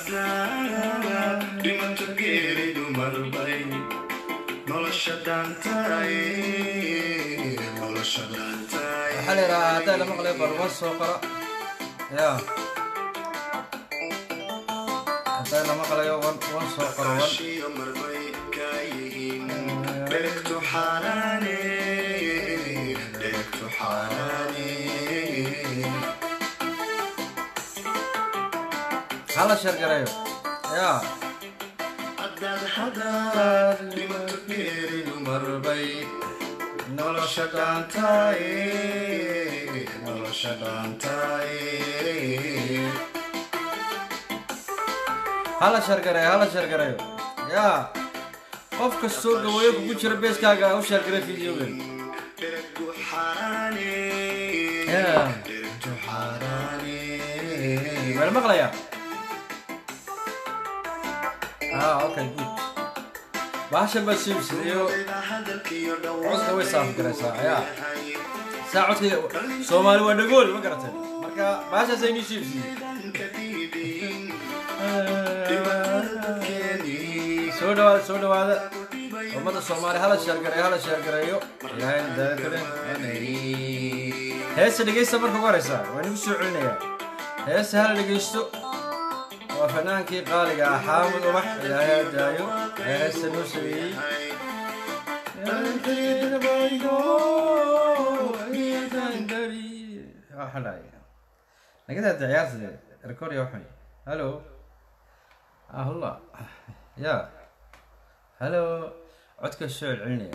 haddaad dhimato geeridu marbay nolosha dhaantaay nolosha dhaantaay waxaa la yidhahaa haddaa la maqlay barwa soo qora ya haddaa la maqlayo wan wan soo qoro wan Ashiyo marbay kaa yihiin dheregtu xaaraane dheregtu xaaraane hala sheergareeyo ya haddaad haddaad dhimato geeridu marbay nolosha dhaantaay nolosha dhaantaay hala sheergareeyo hala sheergareeyo ya qof kastoo gaweeyo kugu jira beeskaaga u sheergarey videogan dheregtu xaaraane Yeah. dheregtu xaaraane ma la maqlayaa ah okay good bahashan baa siibsid iyo codka way saaf garaysaa ya saa codkayga soomaali waa dhagool ma garatay marka bahashaas aynii siibsiye soo dhawaada soo dhawaada ummadda soomaali hala sheergareeyo hala sheergareeyo ilaahay daakale heesa dhegeysta marka ugu horeysa waa nagu soo celinayaa heesa hala dhegeysto waa fanaankii qaaliga ah xaamud ubax ilaahay ha daayo ee heesta noo sameeyey nagadaa ciyaarta record ya waxay hallo ah hulla ya hallo codka soo celcelinaya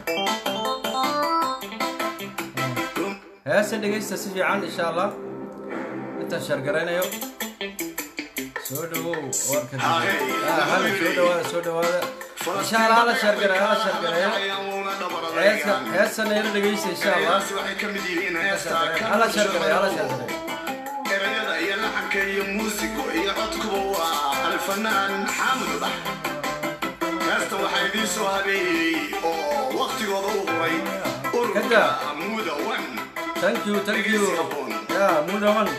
heesa dhegeysta si fiican insha allah intaan sheergaraynayo soo dhawow warka hala soo dhawaada soo dhawaada insha allah hala sheergareeyo hala sheergareeyo heesa heesana ila dhegeysta insha allah hala sheergareeyo hala sheergareeyo erayada iyo laxanka iyo muusigo iyo codkuba waa alfanaan xaamud ubax heesta waxaa idiin soo habeeyey oo waktigooda u huray ururka Kada. muda wan thank you thank you ya mudaman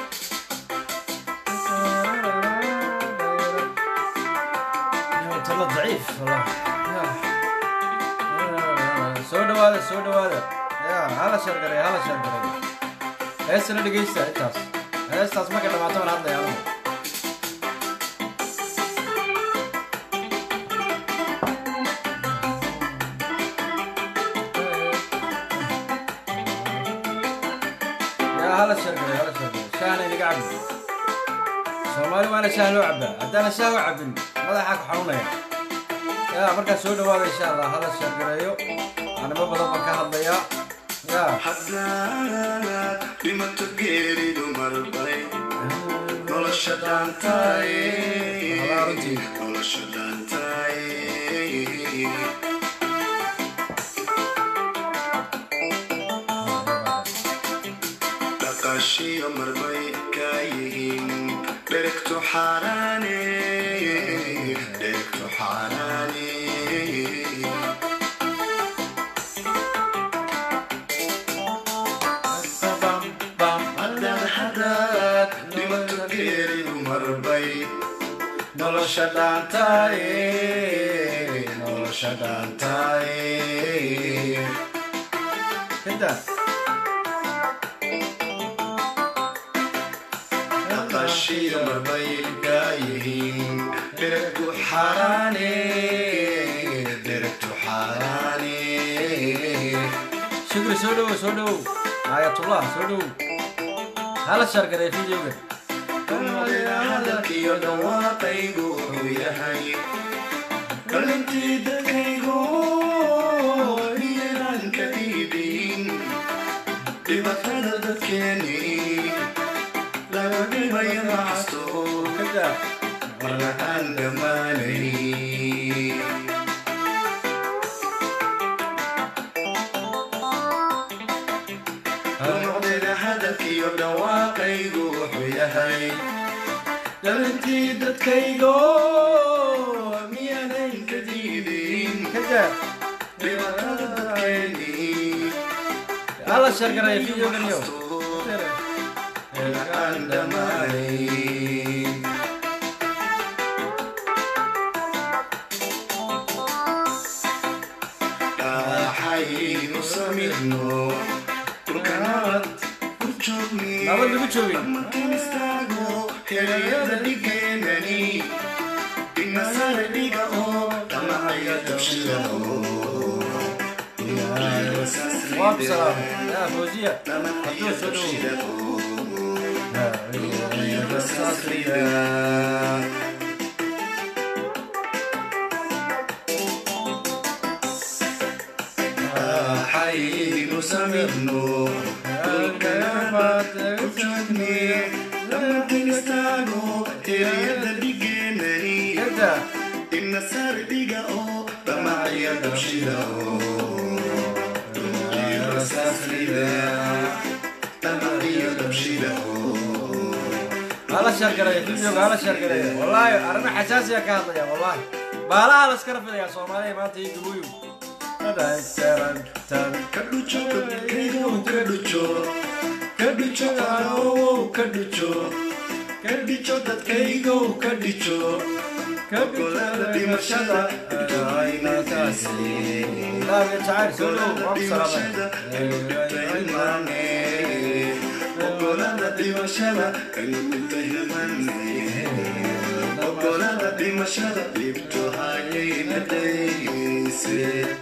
tala daciif wallah Ya. soo dhawaada soo dhawaada ya hala sheergareeyo hala sheergareeyo heestana dhegeysta intaas heestaas marka dhamaato baan hadlaya anigu yaa hala sheergareeyo hala sheergareeyo shaahna inaga cabin soomaali waana shaah loo cabaa haddaana shaah u cabin madaxaa ku xanuunaya yaa markaa soo dhawaada insha allah hala sheergareeyo animo badan baan ka hadlayaa yaa haddaad dhimato geeridu marbay nolosha dhaantaay Walaa runtii. nolosha dhaantaay dhaqashiyo marbay kaa yihiin dheregtu xaaraane dheregtu xaaraane haddaad haddaad dhimato geeridu marbay nolosha dhaantaay nolosha dhaantaay kada dhaqashiyo marbay kaa yihiin dheregtu xaaraane dheregtu xaaraane shukri soo dhawow soo dhawow aayatullah soo dhawow hala sheergareeyo videogan hadalkiyo dhawaaqaygu wuxuu yahay dhalintii dadkaygu iyanan ka dhiibin dhibatada dadkeeni laga dhibaya macasto kada marna aan dhammaanay noqdayda hadalkiyo dhawaaqaygu wuxuu yahay dhalintii dadkaygo miyaanay ka diidin kada dhibatada dadkeeni hala sheergareeyo videogan yo aan dhammaanay nabad lagu joogin markaan istaago helayada dhigeenani inasare dhiga oo dhamacaya dabshida waa ku salaamay yaa fawziya hadduu soo dhowo حيين سمرنو لما تنستانو هريدا ديجينري kada إن سار ديجا أو دمعي دبشيدا دمعي دبشيدا hala sheergareeya videoga hala sheergareeya wallaahi arrimo xasaasiya ka hadlaya wallaahi baalaha la iskala filaya soomaaliya maanta iyo dubuyu Kaducho, keigo, kaducho, kaducho, karo, kaducho, kaducho, dadkaygo, kaducho, gobolada dhimashada, ducaynataasi, laaga jacayl soo dhow waa ku dhimashada, salaamay hilmaane, gobolada dhimashada, dhibta hilmaane, gobolada dhimashada, dhibto hayayna dhayse.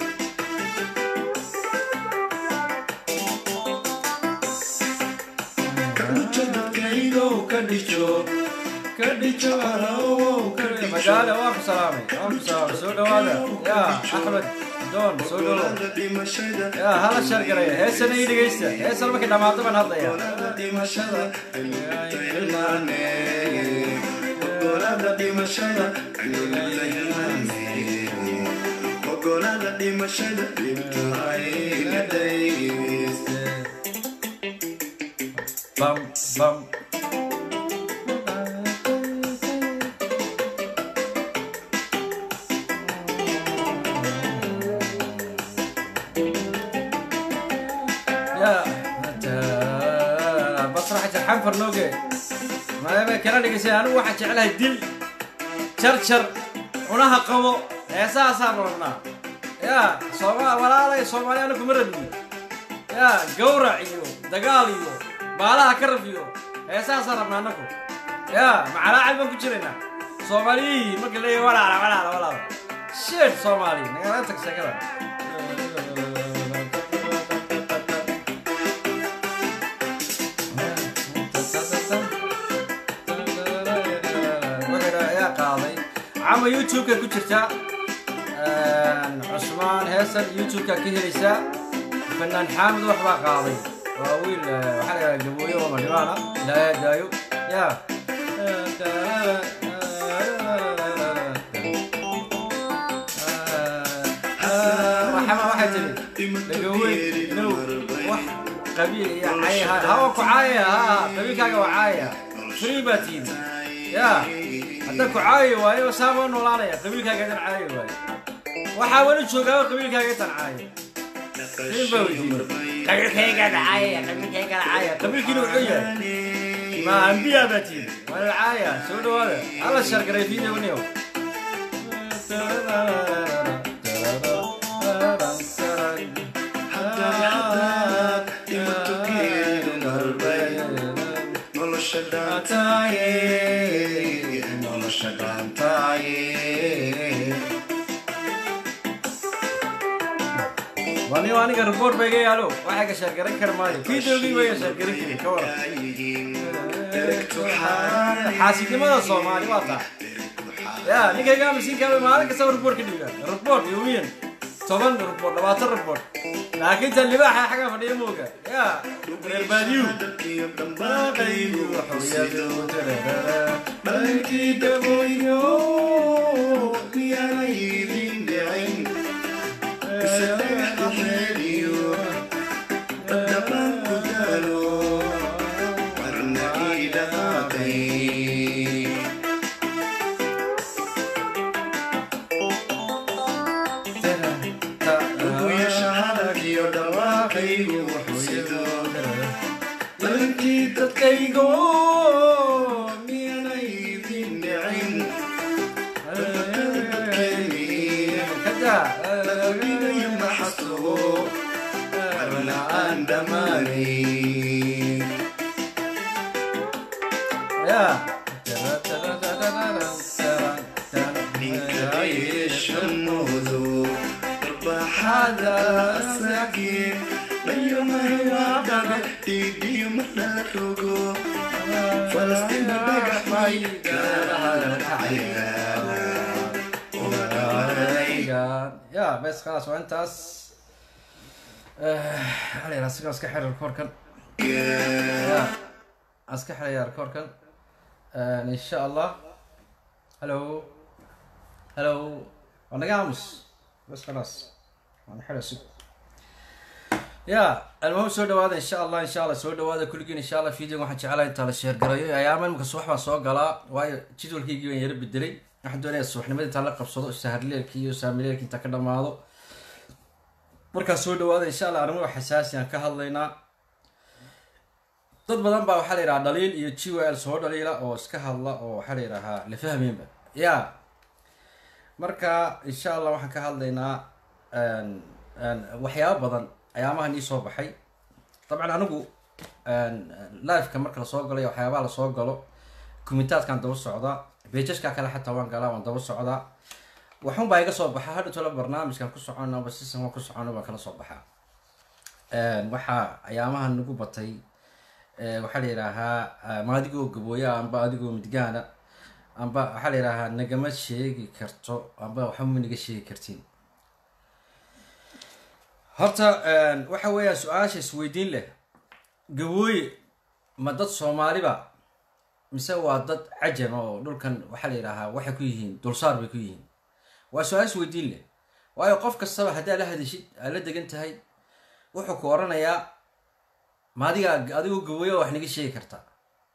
Kadhicho dadkaygo kadhicho kadhicho arawo kadhicho magaale waa ku salaamay waa ku salaamay soo dhowaada yaa axmed doon soo dhowo Gobolada dhimashada yaa hala sheergareeya heesana ii dhegeysta heesana markay dhammaato baan hadlaya Gobolada dhimashada hilmaane Gobolada dhimashada hilmaane Gobolada dhimashada dhibtaayna dhayste bam bam يا انت بصراحة الحنفر نوقي ما ما كان لي انا واحد جعلها دل شرشر ونها قبو heesaha saan rabnaa yaa sooma walaalay soomaali anaku ma rabni yaa gawrac iyo dagaal iyo baalaha ka raf iyo heesahaasaan rabnaa anaku yaa macalaacad baan ku jiraynaa soomaaliyihii marka leeyahay walaala walaala walaala sheed soomaali nagala tag sheekada ayaa qaaday cama youtube-ka ku jirta cusmaan heesan youtube-ka ka helaysaa fanaan xaamid wax baa qaaday waa wiil waxaa la yidhaha gabooyo oo madhibaana ilaahay daayo ya waxama waxay tiri dhagaweyn inuu wax qabiil iyo cay hawa ku caayaya ha qabiilkaaga waa caayaya free baa tihin ya hadda ku caayi waayo saaba noolaanaya qabiilkaaga idan caayi waayo waxaa weli joogaaba qabiilkaaga idan caayo nin baa weydiiyey qabiilkayga caayaya qabiilkayga caayaya qabiilkiina wuxuu yahay ma ambiya baa tihin waa la caaya soo dhawaada alla shargaray videoniyo nolosha dhaantaaye nolosha dhaantaaye wani aniga report ba iga yaalo waxaa ka sheergaran kara maayo videogii ba iga sheergaran karin ka waran xaasidnimada soomaali waa taa ya ninkayga masiinkaaba maalin kastaba report ka dhiga report yoomiyan toban report labaatan report laakiin tan libaaxa xagga fadhiya mooga ya reer baadiyu dhankii daboyo miyaana idin dhicin mise dhagaxa meeliyo dhammaan ku daalo warna ii dhaqaaqay uguya shahadadiyo dhawaaqaygu wuxuusido dhankii dadkaygo miyaana idin dhicin dadkeeniyo maxasubo warna aan dhammaanay Shamoodo, Bahada Sagi, Bayamayaga, Didi Madarogo, Falastin Bagay, ya bes khalaas waa intaas alera asiga iska xira rekoorkan ya iska xiraya rekoorkan insha allah hello hello waa naga aamus bes khalaas waan xira sug ya almuhim soo dhawaada insha allah insha allah soo dhawaada kulligiin insha allah videoga waxaan jeclahay intaa la sheer garayo ayaama imika subax baan soo galaa waayo jadwalkaygii baan yara bedelay waxaan doonaya subaxnimada intaan la qabsado saharleelki iyo saamileelki intaan ka dhamaado markaa soo dhawaada insha allah arrimo xasaasi aan ka hadlaynaa dad badan baa waxaa la yidhaha dhaliil iyo g w l soo dhaliila oo iska hadla oo waxaa la yidhahaa la fahmeynba ya marka insha allah waxaan ka hadlaynaa waxyaabo badan ayaamahan ii soo baxay dabcan anigu liveka marka lasoo galo iyo waxyaabaha lasoo galo kumitaadkaan daba socdaa beejashka kale xataa waan galaa waan daba socdaa waxun baa iga soo baxa hadha tolo barnaamijkan ku socono aba sisan waan ku socono baan kala soo baxaa waxaa ayaamahan nagu batay waxaa la yidhaahaa ma adigoo gabooya amba adigoo midgaana amba waxaa la yidhaahaa nagama sheegi karto amba waxba ma naga sheegi kartiin horta waxa weeyaan su-aasha isweydiin leh gabooye ma dad soomaaliba mise waa dad cajama oo dhulkan waxaa la yidhaahaa waxay ku yihiin dulsaar bay ku yihiin waa su-aal isweydiin leh waayo qof kastaba haddaa la hadashid aad la degan tahay wuxuu ku oranayaa ma adiga adigoo gabooya wax naga sheegi kartaa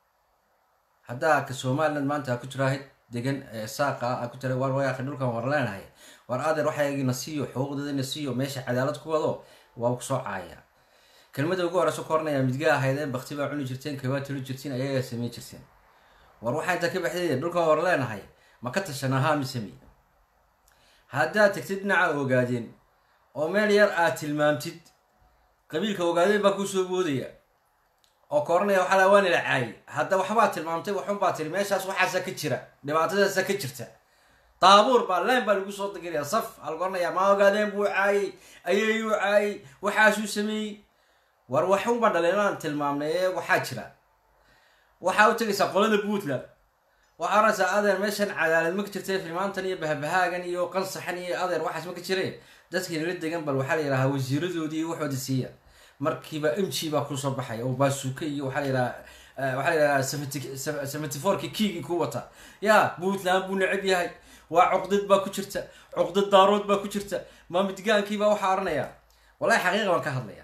haddaa ka somaliland maanta aa ku jiraahid degan saaqa aa ku jira war wayaaqi dhulkan war leenahay war adeer waxaygina siiyo xuquuqdeedana siiyo meesha cadaalad ku wado waa kusoo caaya kelmada ugu horeyso ku oranayaa midgaa ahaydeen bakti baa cuni jirteen kabaa tuli jirteen ayagaa samayn jirteen war waxaa intaa ka baxday dhulkan war leenahay ma ka tashan ahaa misemi haddaad tagtid dhinaca ogaadeen oo meel yar aad tilmaamtid qabiilka ogaadeen baa kusoo boodaya oo ka oranaya waxaa laa waanila caayay hadda waxbaa tilmaamtay waxunbaa tiri meeshaas waxaasa ka jira dhibaatadaasa ka jirta daabuur baa leen baa lagu soo dagiraya saf aa lagu oranayaa ma ogaadeen buu caayay ayayuu caayay waxaasuu sameeyey war waxunbaa dhalinaan tilmaamnay ee waxaa jira waxaa u tegaysaa qolada puntland waxaa oranaysaa adeer meeshan cadaalad ma ka jirta filmaantan iyo bahbahaagan iyo qansaxan iyo adeer waxaas ma ka jire dadkii nala degan bal waxaa la yidhahaa wasiiradoodii iyo waxooda siiya markiiba m g baa kusoo baxaya oo baasuuka iyo waxaa la yidhaha waxaa la yidhaha seventy fourki kiigii ku wata ya puntland buu necab yahay waa cuqdad baa ku jirta cuqdad daarood baa ku jirta ma midgaankiibaa waxaa oranaya wallahi xaqiiqa baan ka hadlaya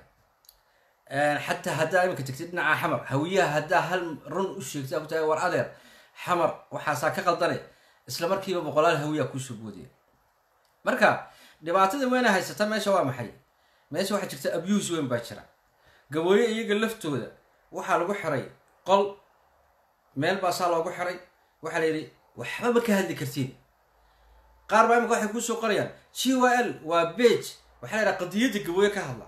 xataa haddaa iminka tagtid dhinaca xamar hawiyaha haddaa hal run u sheegtay ku tahay war adeer xamar waxaasaa ka qaldane isla markiiba boqolaal hawiyaa kuusoo boodaya marka dhibaatada weyna haysata meesha waa maxay meesha waxaa jirta abuse weyn baa jira gabooye iyaga laftooda waxaa lagu xiray qol meel baasaa loogu xiray waxaa la yidhi waxba ma ka hadli kartiin qaar baa imika waxay kusoo qorayaan g w l waa bage waxaa la yidhaha qadiyadda gabooye ka hadla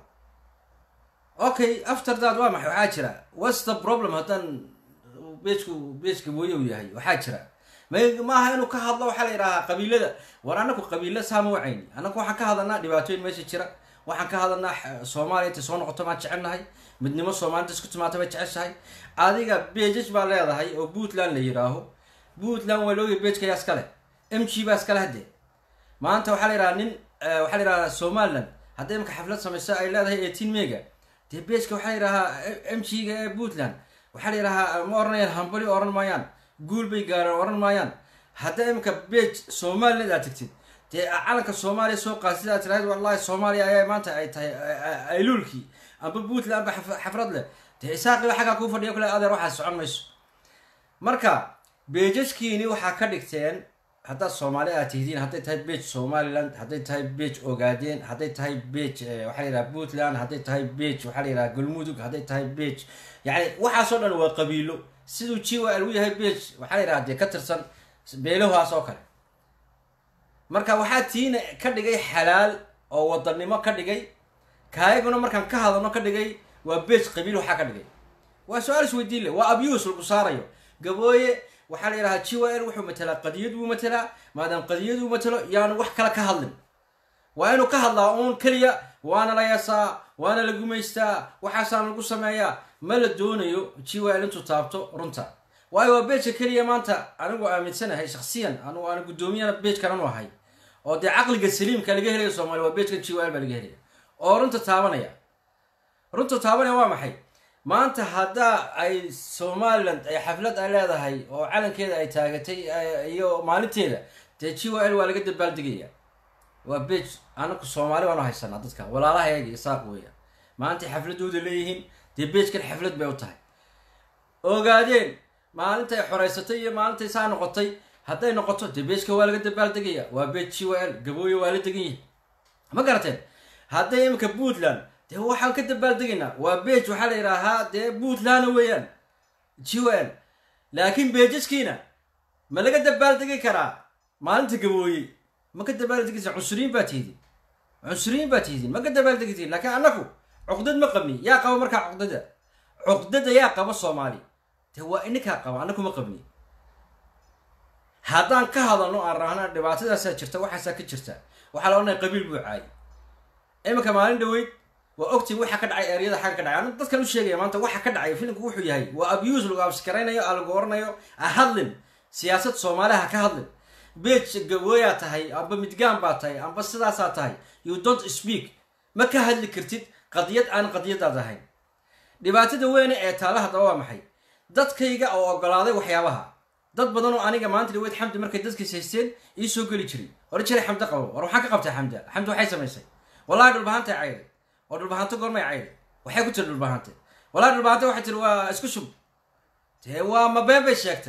okay after that waa maxay waxaa jira whats the problem haddaan bejku bej gabooye uu yahay waxaa jira maaha inuu ka hadlo waxaa la yidhahaa qabiilada war anaku qabiila saama wacayni anaku waxaan ka hadalnaa dhibaatooyin meesha jira waxaan ka hadalnaa soomaaliya intay soo noqoto maan jecelnahay midnimo soomaalida isku timaata bay jeceshahay adiga bejaj baa leedahay oo puntland la yidhaaho puntland waa looga bejka yaa iskale m g baa iskale haddee maanta waxaa la yidhaha nin waxaa la yidhahaa somaliland hadday imka xaflad samayso ay leedahay eighteen mega dee bejka waxaa la yidhahaa m g ga ee puntland waxaa la yidhahaa ma oranayaan hambali oran maayaan guul bay gaareen oran maayaan hadda imika bej somaliland aad tagtid dee calanka soomaaliya soo qaad sidaa tiraahid wallahi soomaaliya ayaa maanta ay tahay ayluulkii amba puntland amba xafrad leh dee isaaqiba xaggaa kuu fadhiya kule adeer waxaa socon mayso marka beejashkiini waxaa ka dhigteen haddaad soomaali aad tihidiin hadday tahay bej somaliland hadday tahay bej ogaadeen hadday tahay bej waxaa la yidhaha puntland hadday tahay bej waxaa la yidhaha galmudug hadday tahay bej yacni waxaasoo dhan waa qabiilo siduu g w l u yahay bej waxaa la yidhaha dee ka tirsan beelahaas oo kale marka waxaa tiina ka dhigay xalaal oo wadanimo ka dhigay kaayaguna markaan ka hadalno ka dhigay waa bej qabiil waxaa ka dhigay waa su-aal isweydiin leh waa abuse lagu saarayo gabooye waxaa la yidhahaa g l wuxuu matelaa qadiyad buu matelaa maadaam qadiyad uu matelo yaanu wax kale ka hadlin waa inuu ka hadlaa uun keliya waana la yasaa waana la gumaystaa waxaasaan lagu sameeyaa ma la doonayo g l intuu taabto runta waayo waa beejka keliya maanta anigu aaminsanahay shaksiyan anigu aan guddoomiyana beejkan anu ahay oo dee caqliga saliimka laga helaya soomaliya waa beejkan g l baa laga helaya oo runta taabanaya runta taabanaya waa maxay maanta haddaa ay somalilan ay xaflad ay leedahay oo calankeeda ay taagatay iyo maalinteeda dee g l waa laga dabaaldegaya waa bej anaku soomaali baanu haysanaa dadka walaalahayaga isaaq weeya maantay xafladooda leeyihiin dee beejkan xaflad bay u tahay ogaadeen maalintay xoreysatay iyo maalintay saa noqotay hadday noqoto dee beejka waa laga dabaaldegaya waa bej g l gabooye waa la degan yahay ma garateen hadday iminka puntland dee waxaan ka dabaaldegaynaa waa bej waxaa la yidhaahaa dee puntlandna weeyaan g l laakiin beejaskiina ma laga dabaaldegi karaa maalinta gabooye ma ka dabaaldegisa cunsuriyiin baa tihdin cunsuriyiin baa tihdin ma ka dabaaldegisiin laakiin annaku cuqdad ma qabni yaa qaba markaa cuqdada cuqdada yaa qaba soomaali dee waa ininkaa qaba annaku ma qabni haddaan ka hadalno aan rahna dhibaatadaasaa jirta waxaasaa ka jirta waxaa la odhanaya qabiil buu caayay iminka maalin dhaweyd waa ogtiin waxa ka dhacay eryada xagga ka dhacay anu dadkan u sheegaya maanta waxa ka dhacay filimku wuxuu yahay waa abuse lagu abskaraynayo a lagu oranayo ha hadlin siyaasad soomaaliya ha ka hadlin beej gabooyaa tahay amba midgaan baa tahay amba sidaasaa tahay you don't speak ma ka hadli kartid qadiyad aan qadiyadaad ahayn dhibaatada weyne ee taala haddaba waa maxay dadkayga oo ogolaaday waxyaabaha dad badan oo aniga maanta dhaweyd xamdi markay dadkiis haysteen ii soo geli jiray hore jiray xamdi qabo war waxaan ka qabtay xamda xamdi waxay samaysay wallahi dhulbahantay cayday oo dhulbahanto goormay cayday waxay ku tiri dhulbahante wallahi dhulbahante waxay tiri waa isku shub dee waa mabeen bay sheegtay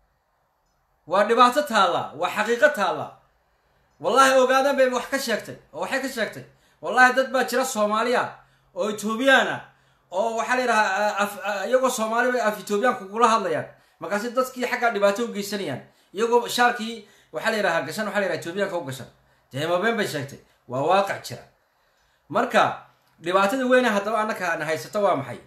waa dhibaato taalla waa xaqiiqo taalla wallahi ogaadan bay wax ka sheegtay oo waxay ka sheegtay wallahi dad baa jira soomaaliya oo etoobiyaan ah oo waxaa la yidhahaa iyagoo soomaali bay af etoobiyaanku kula hadlayaan markaasi dadkii xaggaa dhibaato u geysanayaan iyagoo shaarkii waxaa la yidhahaa gashan waxa la yidhaha etoobiyaanka u gashan dee mabeen bay sheegtay waa waaqic jira marka dhibaatada weyne haddaba annaka na haysato waa maxay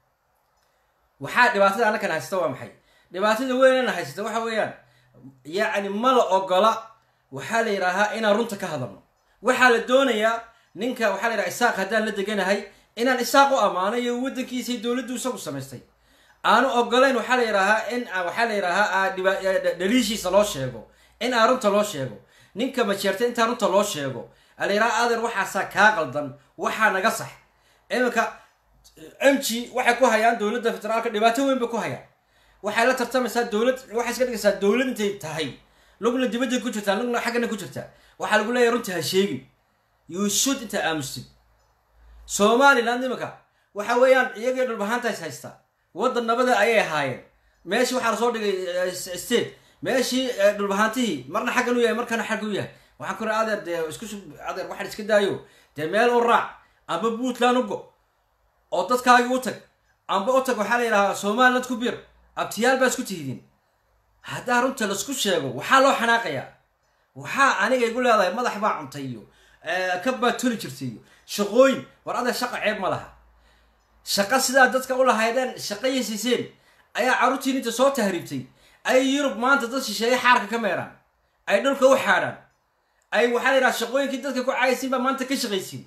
waxaa dhibaatada annaka na haysato waa maxay dhibaatada weyne na haysato waxa weeyaan yacni ma la ogola waxaa la yidhaahaa inaan runta ka hadalno waxaa la doonayaa ninka waxaa la yidhaha isaaq haddaan la deganahay inaan isaaq u ammaano iyo waddankiisa dowladdu isagu samaystay aanu ogolayn waxaa la yidhaahaa in waxaa la yidhaahaa dhaliishiisa loo sheego in aan runta loo sheego ninka majeerta intaa runta loo sheego ala yidhaha adeer waxaasaa kaa qaldan waxaa naga sax iminka m g waxay ku hayaan dowladda federaalka dhibaato weyn bay ku hayaan waxay la tartamaysaa dowlad waxay iska dhigaysaa dowlad intay tahay lugna dibadday ku jirtaa lugna xaggana ku jirtaa waxaa lagu leeyahy runta ha sheegin you should intaa aamustid somaliland iminka waxa weeyaan iyagii dhulbahaantays haystaa waddan nabada ayay ahaayeen meeshii waxaa lasoo dhigay state meeshii dhulbahaantihii marna xaggan u yahay markana xagga u yahay waxaan ku raa adeer dee isku shub adeer waxaan iska daayo dee meel u raac amba puntland u go oo dadkaagii u tag amba u tag waxaa la yidhahaa somaliland ku bir abtiyaal baa isku tihdin haddaa runta laisku sheego waxaa loo xanaaqayaa waxaa aniga igu leedahay madax baa cuntay iyo kab baa toli jirtay iyo shaqooyin war adeer shaqa ceeb ma laha shaqo sidaa dadka u lahaydeen shaqayasiiseen ayaa carruurtiin inta soo tahriibtay ay yurub maanta dad shisheeye xaarka ka meeraan ay dhulka u xaadhaan ay waxaa la yidhaha shaqooyinkii dadka ku caaysiin baa maanta ka shaqaysiin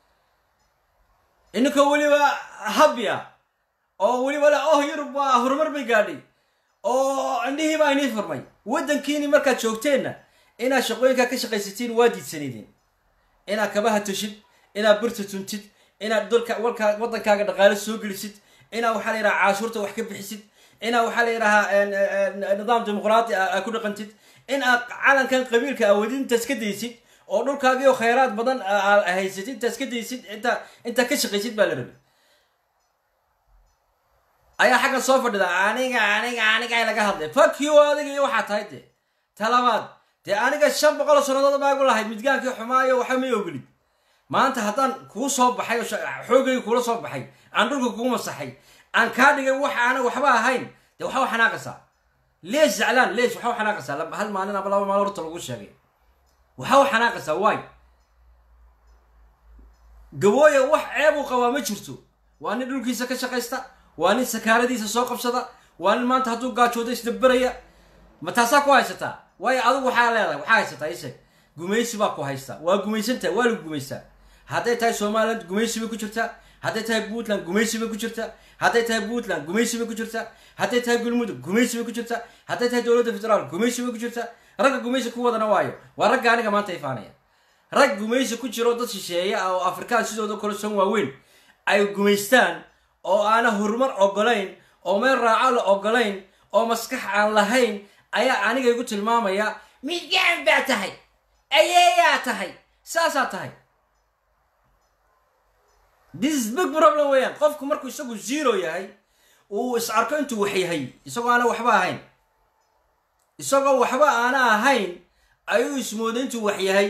ininkoo weliba habya oo weliba le oh yurub waa horumar bay gaadhay oo indhihii baa inii furmay waddankiini markaad joogteenna inaad shaqooyinkaa ka shaqaysatiin waa diidsanideen inaad kabaha tushid inaad birta tuntid inaad dalka walkaa waddankaaga dhaqaale soo gelisid inaad waxaa la yidhaha caashuurta wax ka bixisid inaad waxaa la yidhahaa nidaam dimuqraati a ku dhaqantid in aad calankan qabiilka awadid intaas ka daysid oo dhulkaagii oo khayraad badan haysatid intaas ka daysid intaa intaa ka shaqaysid baa la rabi ayaa xaggan soo fadhida aniga aniga aniga laga hadlay fakio adiga iyo waxaa tahay dee talabaad dee aniga shan boqol sannadood baagu lahayd midgaankii xumaayo waxa may ogolid maanta haddaan kuu soo baxay oo xoogayga kuula soo baxay aan dhulka kuu masaxay aan kaa dhigay wax aana waxba ahayn dee waxaa u xanaaqaysaa leesh zaclaan leesh waxaa u xanaaqaysaa hal maalin aba laba maalin horta lagu sheegay waxaa u xanaaqaysaa waay gabooya wax ceeb uu qabaa ma jirto waa nin dhulkiisa ka shaqaysta waa nin sakaaradiisa soo qabsada waa nin maanta hadduu gaajoodo isdaberaya ma taasaa ku haysataa waayo adigu waxaa leedahay waxaa haysataa isheeg gumaysi baa ku haysta waa gumaysantahay waa lagu gumaystaa hadday tahay somaliland gumaysi bay ku jirtaa hadday tahay puntland gumaysi bay ku jirtaa hadday tahay puntland gumaysi bay ku jirtaa hadday tahay galmudug gumaysi bay ku jirtaa hadday tahay dowladda federaal gumaysi bay ku jirtaa ragga gumaysi ku wadana waayo waa ragga aniga maanta ifaanaya rag gumaysi ku jiro dad shisheeye ah oo afrikaan sidooda kale son waaweyn ay gumaystaan oo aana horumar ogolayn oo meel raaco la ogolayn oo maskax aan lahayn ayaa aniga igu tilmaamaya midgaan baa tahay ayeeyaa tahay saasaa tahay this is big problem weeyaan qofku markuu isagu zero yahay uu is arko intuu wax yahay isagoo aana waxba ahayn isagoo waxba aana ahayn ayuu ismooda intuu wax yahay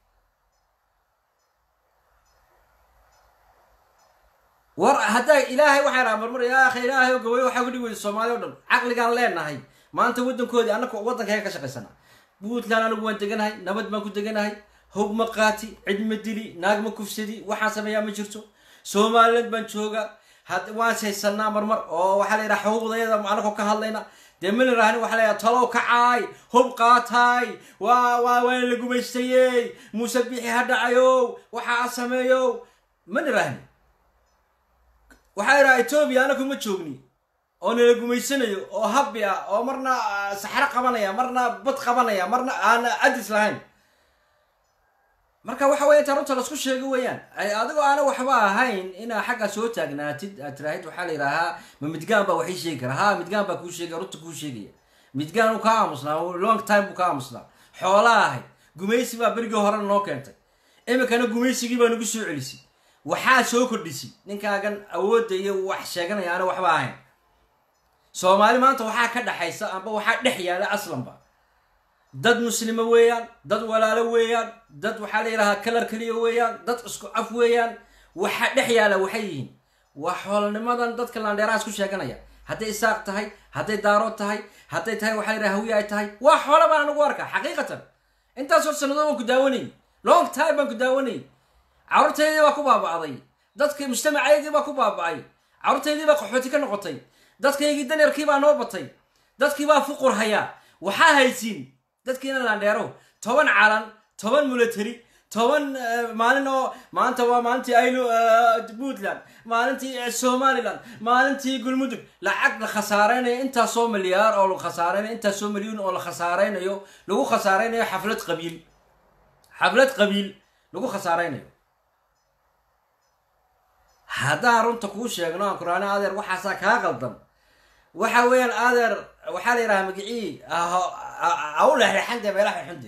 war haddaa ilaahay waxaa raha marmar yaa akhi ilaahay gabayo waxaa kudhigi weyda soomaaliya o dhan caqligaan leenahay maanta waddankoodii annaka waddankayga ka shaqaysana puntland anigu waan deganahay nabad baan ku deganahay hog ma qaati cid ma dili naag ma kufsadi waxaan sameeyaa ma jirto somaliland baan jooga had waan haysanaa marmar oo waxaa la yidhaha xuquuqdayada anagoo ka hadlayna dee ma la rahni waxa la yidhaha talow kacaay hub qaataay waa waa waan la gumaystayey muuse bixi ha dhacayow waxaa sameeyow ma la rahni waxaa idhaha etoobiya anagu ma joogni oo nala gumaysanayo oo habbi ah oo marna saxro qabanaya marna bad qabanaya marna aan adis lahayn marka waxa weya intaa runta lasku sheego weeyaan adigoo aana waxba ahayn inaa xaggaa soo taagnaatid aad tiraahid waxaa la yidhahaa ma midgaan baa waxii sheegi kara ha midgaan baa kuu sheegaya runta kuu sheegaya midgaan uu kaa aamusnaa long time buu ka aamusnaa xoolaa ahayd gumaysi baa berigii hore noo keentay iminkana gumaysigii baa nagu soo celisay waxaa soo kordhisay ninkaagan awoodda iyo wax sheeganaya aana waxba ahayn soomaali maanta waxaa ka dhaxaysa amba waxaa dhex yaala aslanba dad muslimo weeyaan dad walaalo weeyaan dad waxaa la yidhahaa kalar keliya weeyaan dad isku af weeyaan waxa dhex yaala waxay yihiin waa xoolanimadan dadka laandheerahaas ku sheeganaya hadday isaaq tahay hadday daarood tahay hadday tahay waxaa la yidhaha hawiye ay tahay waa xoola baan anagu arkaa xaqiiqatan intaasoo sannadood baan ku daawanayy long time baan ku daawanayy carruurtaydii baa ku baaba'day dadkii mujtamacaygii baa ku baaba'ay carruurtaydii baa qaxooti ka noqotay dadkaygii danyarkii baa noo batay dadkii baa fuqur hayaa waxaa haysiin dadkiina laandheero toban calan toban mulateri toban maalin oo maanta waa maalintii aylo puntland maalintii somaliland maalintii galmudug lacag la khasaareynayo intaasoo milyaar oo la khasaareynayo intaasoo milyuun oo la khasaareynayo lagu khasaareynayo xaflad qabiil xaflad qabiil lagu khasaareynayo haddaan runta kuu sheegno aan kuraani adeer waxaasaa kaa qaldan waxa weeyaan adeer waxaa la yidhahaa magicii au lexlexande meelaha xunde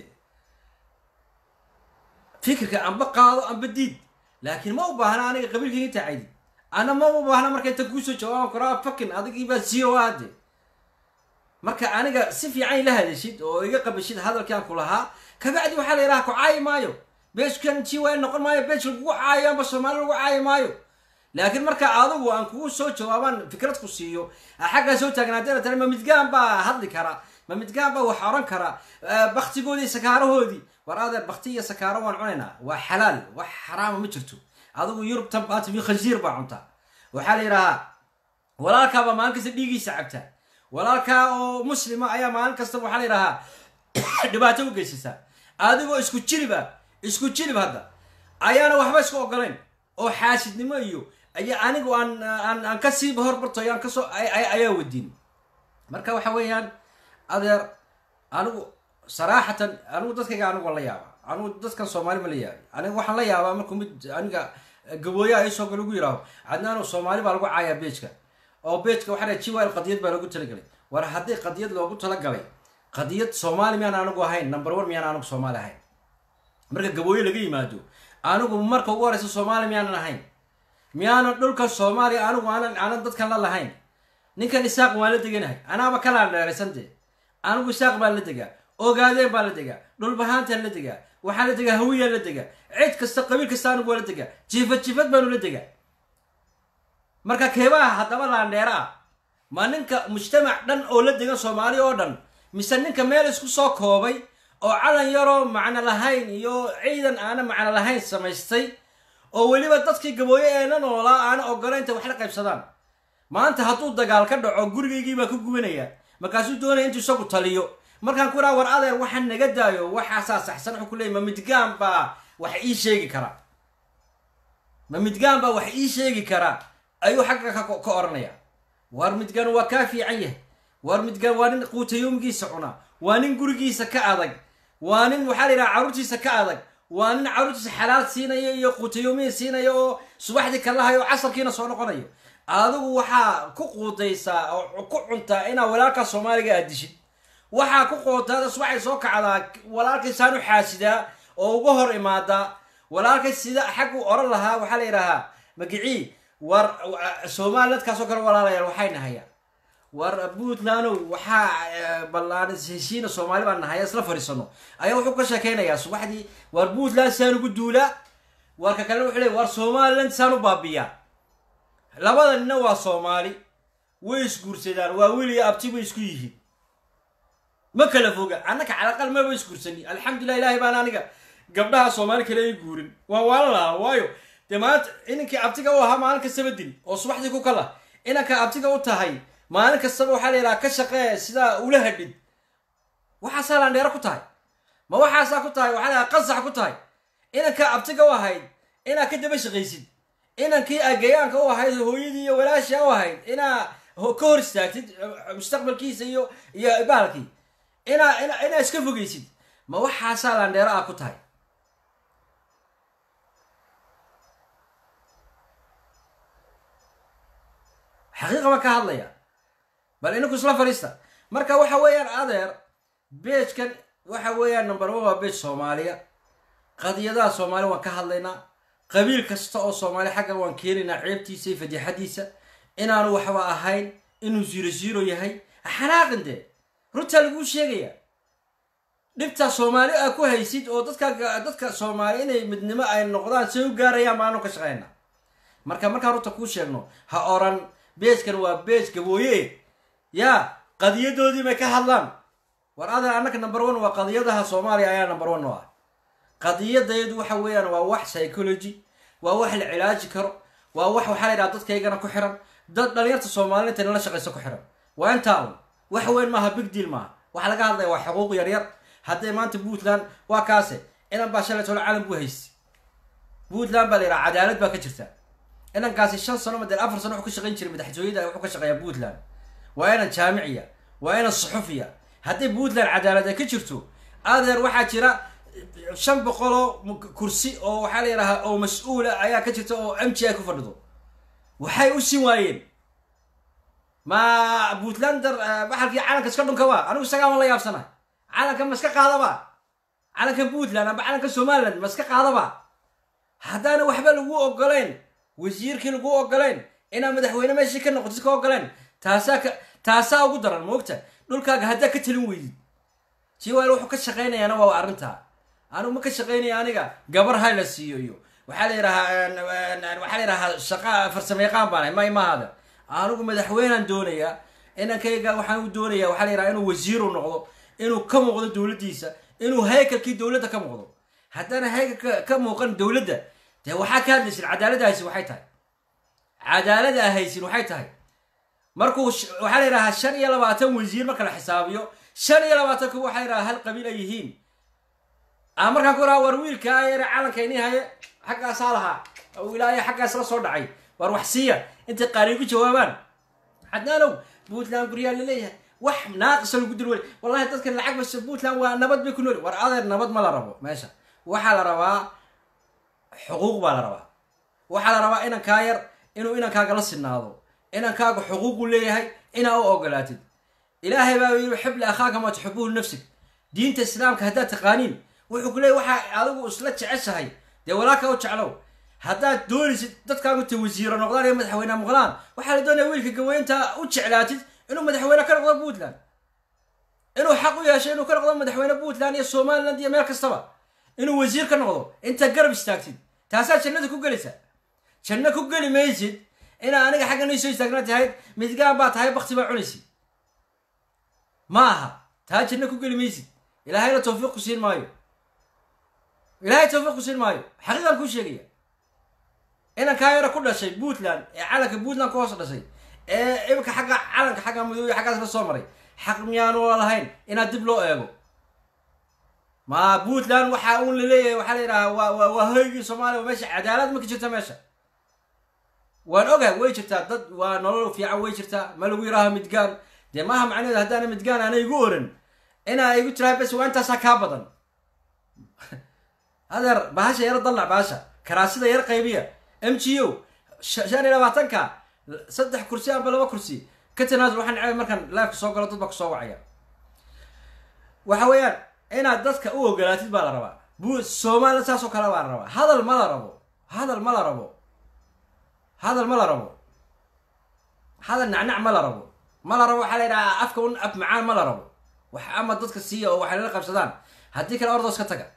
fikirka amba qaado amba diid laakiin ma u baahna aniga qabiilkayga tacaydid ana ma u baahna marka inta kuusoo jawaaban karaa fakin adigii baa zero ade marka aniga si fiican ila hadashid oo iga qabashid hadalkaan ku lahaa kabacdi waxaa la yidhaha ku caayi maayo beejkan g y noqon maayo beej lagugu caayo amba soomaali lagu caayi maayo laakiin marka adigu aan kugu soo jawaabaan fikrad ku siiyo xaggaa soo taagnaadeen tare ma midgaan baa hadli kara ma midgaan baa wax oran kara baktigoodii sakaarahoodii war adeer bakti iyo sakaaro waan cunaynaa waa xalaal wax xaraama ma jirto adigu yurubtan baata mi khansiir baa cuntaa waxaa la yidhahaa walaalkaabaa maalin kasta dhiigiisa cabtaa walaalkaa oo muslima ayaa maalin kastaba waxaa la yidhahaa dhibaato u geysataa adigoo isku jiliba isku jilib hadda ayaana waxba isku ogolayn oo xaasidnimo iyo aya anigu aan aan aan kasii horbartoy aan kasoo ayaa wadiin marka waxa weeyaan adeer anigu saraaxatan anigu dadkayga anigu waan la yaabaa anigu dadkan soomaali ma la yaabay aniga waxaan la yaabaa markuu mid aniga gabooyaha isoo gale ugu yidhaaho cadnaano soomaali baa lagu caayaa beejka oo beejka waxaa dhahay jiwal qadiyad baa loogu talagalay war haddii qadiyad loogu talagalay qadiyad soomaali miyaan anigu ahayn number one miyaan anigu soomaali ahayn marka gabooye laga yimaado anigu marka ugu horeysa soomaali miyaanan ahayn miyaanan dhulka soomaaliya anigu aanan aanan dadkan la lahayn ninkan isaaq waan la deganahay anaaba kalaan dheeraysan dee anigu isaaq baan la degaa ogaadeen baan la degaa dhulbahaantaan la degaa waxaan la degaa hawiyaan la degaa cid kasta qabiil kasta anigu waa la degaa jifad jifad baanu la degaa marka keebaha haddaba laandheera ah ma ninka mujtamac dhan oo la degan soomaaliya oo dhan mise ninka meel isku soo koobay oo calan yaroo macno lahayn iyo ciidan aana macno lahayn samaystay oo weliba dadkii gabooye ee la noolaa aana ogolaynta wax la qaybsadaan maanta hadduu dagaal ka dhaco gurigaygii baa ku gubanaya markaasuu doonaya intuu isagu taliyo markaan ku iraa war adeer waxaan naga daayo waxaasaa saxsan wuxuu ku leeyay ma midgaan baa wax ii sheegi karaa ma midgaan baa wax ii sheegi karaa ayuu xagga ka ka odhanaya war midgaan waa kaa fiican yahay war midgaan waa nin quutayoomigiisa cuna waa nin gurigiisa ka adag waa nin waxaa la yidhaha carruurtiisa ka adag waa nin carruurtiisa xalaal siinaya iyo quutayoomiya siinaya oo subaxdii kalahayo oo casarkiina soo noqonayo adigu waxaa ku quudaysaa oo ku cuntaa inaa walaalkaa soomaaliga aad dishid waxaa ku qootaada subaxay soo kacdaa walaalkay saan u xaasidaa oo uga hor imaadaa walaalkay sida xaggu oran lahaa waxaa la yidhaahaa magicii war somalilandkaasoo kale walaalayaal waxay nahayaan war puntlandow waxaa ballaan heshiina soomaali baan nahaya isla fadhiisano ayaa wuxuu ka sheekeynayaa subaxdii war puntland saan ugu duulaa warka kalena wuxuu leey war somaliland saan u baabiyaa labada nina waa soomaali way isguursadaan waa weliya abti bay isku yihiin ma kala foga annaka calaqal maba isguursani alxamdulilah ilaahay baan aniga gabdhaha soomaali kale ay guurin waan waala lahaa waayo dee maanta inankii abtiga u ahaa maalin kastaba dil oo subaxdii ku kala inanka abtiga u tahay maalin kastaba waxaa la yidhaha ka shaqee sidaa ula hadhid waxaasaa landheero ku tahay ma waxaasaa ku tahay waxaa la yidhaha qasax ku tahay inanka abtiga u ahayd inaa ka daba shaqaysid inankii agayaanka u ahayd hooyadii iyo walaashia u ahayd inaa ka hor istaagtid mustaqbalkiisa iyo iyo baalkii inaa ina inaa iska fogaysid ma waxaasaa landheero ah ku tahay xaqiiqa baan ka hadlaya bal ininku isla fadhiista marka waxa weeyaan adeer beejkan waxa weeyaan number one waa beej soomaaliya qadiyadaha soomaaliya waan ka hadlaynaa qabiil kasta oo soomaali xaggan waan keenaynaa ceebtiisa iyo fadixadiisa inaanu waxba ahayn inuu ziro ziro yahay xanaaqin dee runtaa laguu sheegaya dhibtaa soomaali aa ku haysid oo dadka dadka soomaali inay midnimo ay noqdaan say u gaarayaan baanu ka shaqaynaa marka markaan runta kuu sheegno ha oran beejkan waa beej gabooye yaa qadiyadoodii bay ka hadlaan war adeer annaka number one waa qadiyadaha soomaaliya ayaa number one oo ah qadiyadaydu waxa weeyaan waa wax psychology waa wax la cilaaji karo waa wax waxaa la yidhaha dadkaygana ku xiran dad dhalinyarta soomaalida intay nala shaqayso ku xiran waa intaa un wax weyn maaha big deal maaha waxa laga hadlaya waa xuquuq yaryar hadday maanta puntland waa kaase inan baa shalay tolo calan buu haysta puntland baa la yidhaha cadaalad baa ka jirta inankaasi shan sano madee afar sano wuxuu ka shaqayn jiray madaxtooyada wuxuu ka shaqeeyaa puntland waa inan jaamiciya waa inan suxufiya haddii puntland cadaalad ay ka jirto adeer waxaa jira shan boqoloo kursi oo waxaa la yidhahaa oo mas-uula ayaa ka jirta oo m g i ku fadhido waxay u sin waayeen ma puntlander baxalkii calanka iska dhunka waa anigu isagaama la yaabsana calanka ma iska qaadaba calanka puntland amba calanka somaliland ma iska qaadaba haddaana waxba lagu ogolayn wasiirkii lagu ogolayn inaad madaxweyne meeshii ka noqotid ka ogoleen taasaa ka taasaa ugu daran moogta dhulkaaga haddaa ka talin weydid jiwaal wuxuu ka shaqaynayaana waa arrintaa anigu ma ka shaqaynaya aniga gabar hay la siiyo iyo waxaa la yidhahaa waxaa la yidhahaa shaqa farsamo yaqaan baan may mahaada anigu madaxweynaan doonayaa inankayga waxaan u doonaya waxaa la yidhaha inuu wasiiru noqdo inuu ka muuqdo dowladdiisa inuu haykalkii dowladda ka muuqdo haddana haykalka ka muuqan dowladda dee waxaa ka hadlaysin cadaalada haysin waxay tahay cadaalada a haysin waxay tahay markuu waxaa la yidhahaa shan iyo labaatan wasiir marka la xisaabiyo shan iyo labaatan kuwa waxaa la yidhaha hal qabiil ay yihiin a markaan ku raha war wiilkaa yare calankaynii haye xaggaasaa lahaa oo ilaahay xaggaas la soo dhacay war wax siiya intay qaariin ku jawaabaan xadnaalow puntland guryaa laleeyahay wax naaqisa lagu dil wey wallahi dadkan lacag bas puntland waa nabad bay ku nool war adeer nabad ma la rabo meesha waxaa la rabaa xuquuq baa la rabaa waxaa la rabaa inankaa yar inuu inankaaga la sinaado inankaaga xuquuqu leeyahay inaa u ogolaatid ilaahay baa yiri xib li akhaaka maa tuxibuhu nafsig diinta islaamka haddaad taqaaniin wuxuu ku leeyay waxaa adigu isla jeceshahay dee walaalka u jeclow haddaad doonaysid dadkaagu ta wasiiro noqdaan iyo madaxweyne noqdaan waxaa la doonaya wiilka gaweynta u jeclaatid inuu madaxweyne ka noqdo puntland inuu xaq u yeesho inuu ka noqdo madaxweyne puntland iyo somaliland iyo meel kastaba inuu wasiir ka noqdo intaad garab istaagtid taasaa jannada ku gelaysa janno ku geli maysid inaa aniga xagga nii soo istaagna tahayd midgaan baa tahay bakti baa cunaysid ma aha taa janno ku geli maysid ilaahayna tawfiiq ku siin maayo ilaahay tawfiiq ku siin maayo xaqiiqan kuu sheegaya inankaa yaro ku dhashay puntland ee calanka puntland ku hoos dhashay ee imika xagga calanka xagga madoobe xaggaas ka soo maray xaq miyaanu lahayn inaad dib loo eego ma puntland waxa uun laleeyahay waxaa la yidhahaa waa waa waa hoygii soomaaliya waa meesha cadaalad ma ka jirta meesha waan ogahay way jirtaa dad waa nolol fiican way jirtaa ma lagu yidhaaho midgaan dee maaha macnaheedu haddaana midgaan aana igu oran inaa igu tiraa bes waa intaasaa kaa badan adeer bahasha yaro dallac bahasha karaasida yar qaybiya m g o shan iyo labaatanka saddex kursi amba laba kursi ka tanaasul waxaan necbay markaan laafka soo galo dad baa kusoo wacaya waxa weeyaan inaad dadka u ogolaatid baa la rabaa bu soomaaliya saasoo kale baa la rabaa hadal ma la rabo hadal ma la rabo hadal ma la rabo hadal nacnac ma la rabo ma la rabo waxaa la yidhahaa afka un af macaan ma la rabo wax ama dadka siiya oo waxay lala qabsadaan haddii kale ordoos ka taga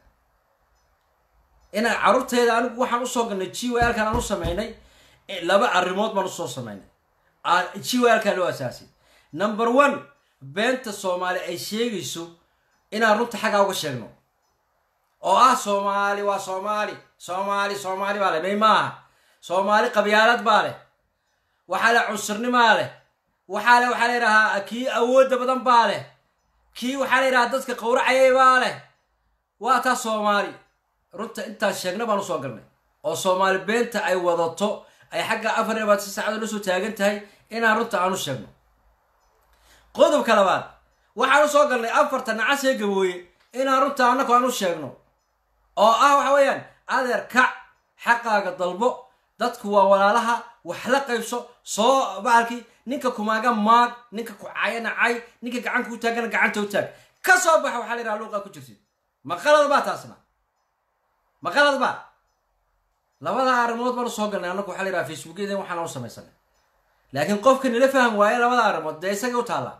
inaa carruurteeda anigu waxaan usoo galnay g w alkan aan u sameynay laba arrimood baan usoo sameynay g w alkan loo asaasay number one beenta soomaali ay sheegayso inaan runta xaggaa uga sheegno oo ah soomaali waa soomaali soomaali soomaali baa leh may maaha soomaali qabyaalad baa leh waxaa leh cunsurnibaa leh waxaa le waxaa la yidhahaa kii awoodda badan baa leh kii waxaa la yidhahaa dadka qawracayay baa leh waa taa soomaali runta intaan sheegna baan usoo galnay oo soomaali beenta ay wadato ay xagga afar iyo labaatan saacadoo lasoo taagan tahay inaan runta aan u sheegno qodobka labaad waxaan usoo galnay afarta nacasee gabooye inaan runta annaku aan u sheegno oo ah waxa weeyaan adeer kac xaqaaga dalbo dadku waa walaalaha wax la qaybso soo bahalkii ninka kumaaga maag ninka ku cayana cay ninka gacan kuu taagana gacanta u taag ka soo baxa waxaa la yidhaha luuqaa ku jirtid maqalad baa taasna maqalad baa labada arrimood baan usoo galnay annaku waxaa la yidhaha facebookyada waxaan u samaysanay laakiin qofka nila faham waaye labada arrimood dee isaga u taallaa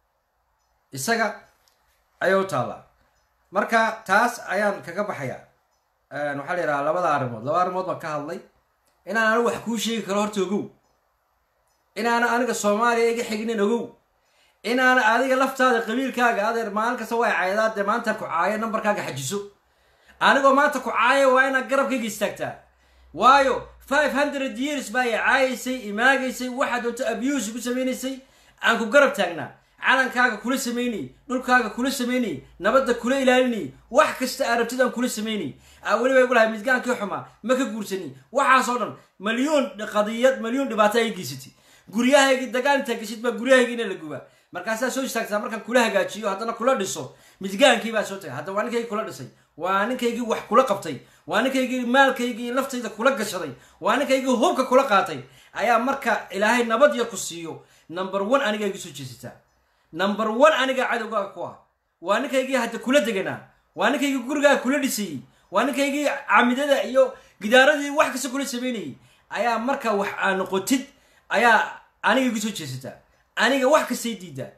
isaga ayay u taallaa marka taas ayaan kaga baxayaa waxaa la yidhaha labada arrimood laba arrimood baan ka hadlay inaan anigu wax kuu sheegi karo horta ogow inaana aniga soomaaliya iga xignin ogow inaana adiga laftaada qabiilkaaga adeer maalin kasta way caydaa dee maanta ku caayo nambarkaaga xajiso anigoo maanta ku caaya waa inaad garabkayga istaagtaa waayo five hundred years baa i caayaysay imaagaysay waxaa doonto abuse ku samaynaysay aan ku garab taagnaa calankaaga kula samaynayy dhulkaaga kula samaynayy nabadda kula ilaalinayy wax kasta arabtidaan kula samaynayy aa weliba igu lahay midgaankii xumaa ma ka guursani waxaasoo dhan malyuun qadiyad malyuun dhibaato ay geysatay guryahaygii dagaal intaa geshid baa guryahaygiina la gubaa markaasaa soo istaagtaa markaan kula hagaajiyo haddana kula dhiso midgaankii baa soo tagay hadda waa ninkaygii kula dhisay waa ninkaygii wax kula qabtay waa ninkaygii maalkaygii laftayda kula gashaday waa ninkaygii hubka kula qaatay ayaa marka ilaahay nabad yar ku siiyo number one aniga iga soo jeesataa number one anigaa cadowgaaga ku ah waa ninkaygii hadda kula deganaa waa ninkaygii gurigaaga kula dhisayey waa ninkaygii camidada iyo gidaaradii wax kasta kula samaynayay ayaa marka wax aa noqotid ayaa aniga igu soo jeesataa aniga wax kastay diidaa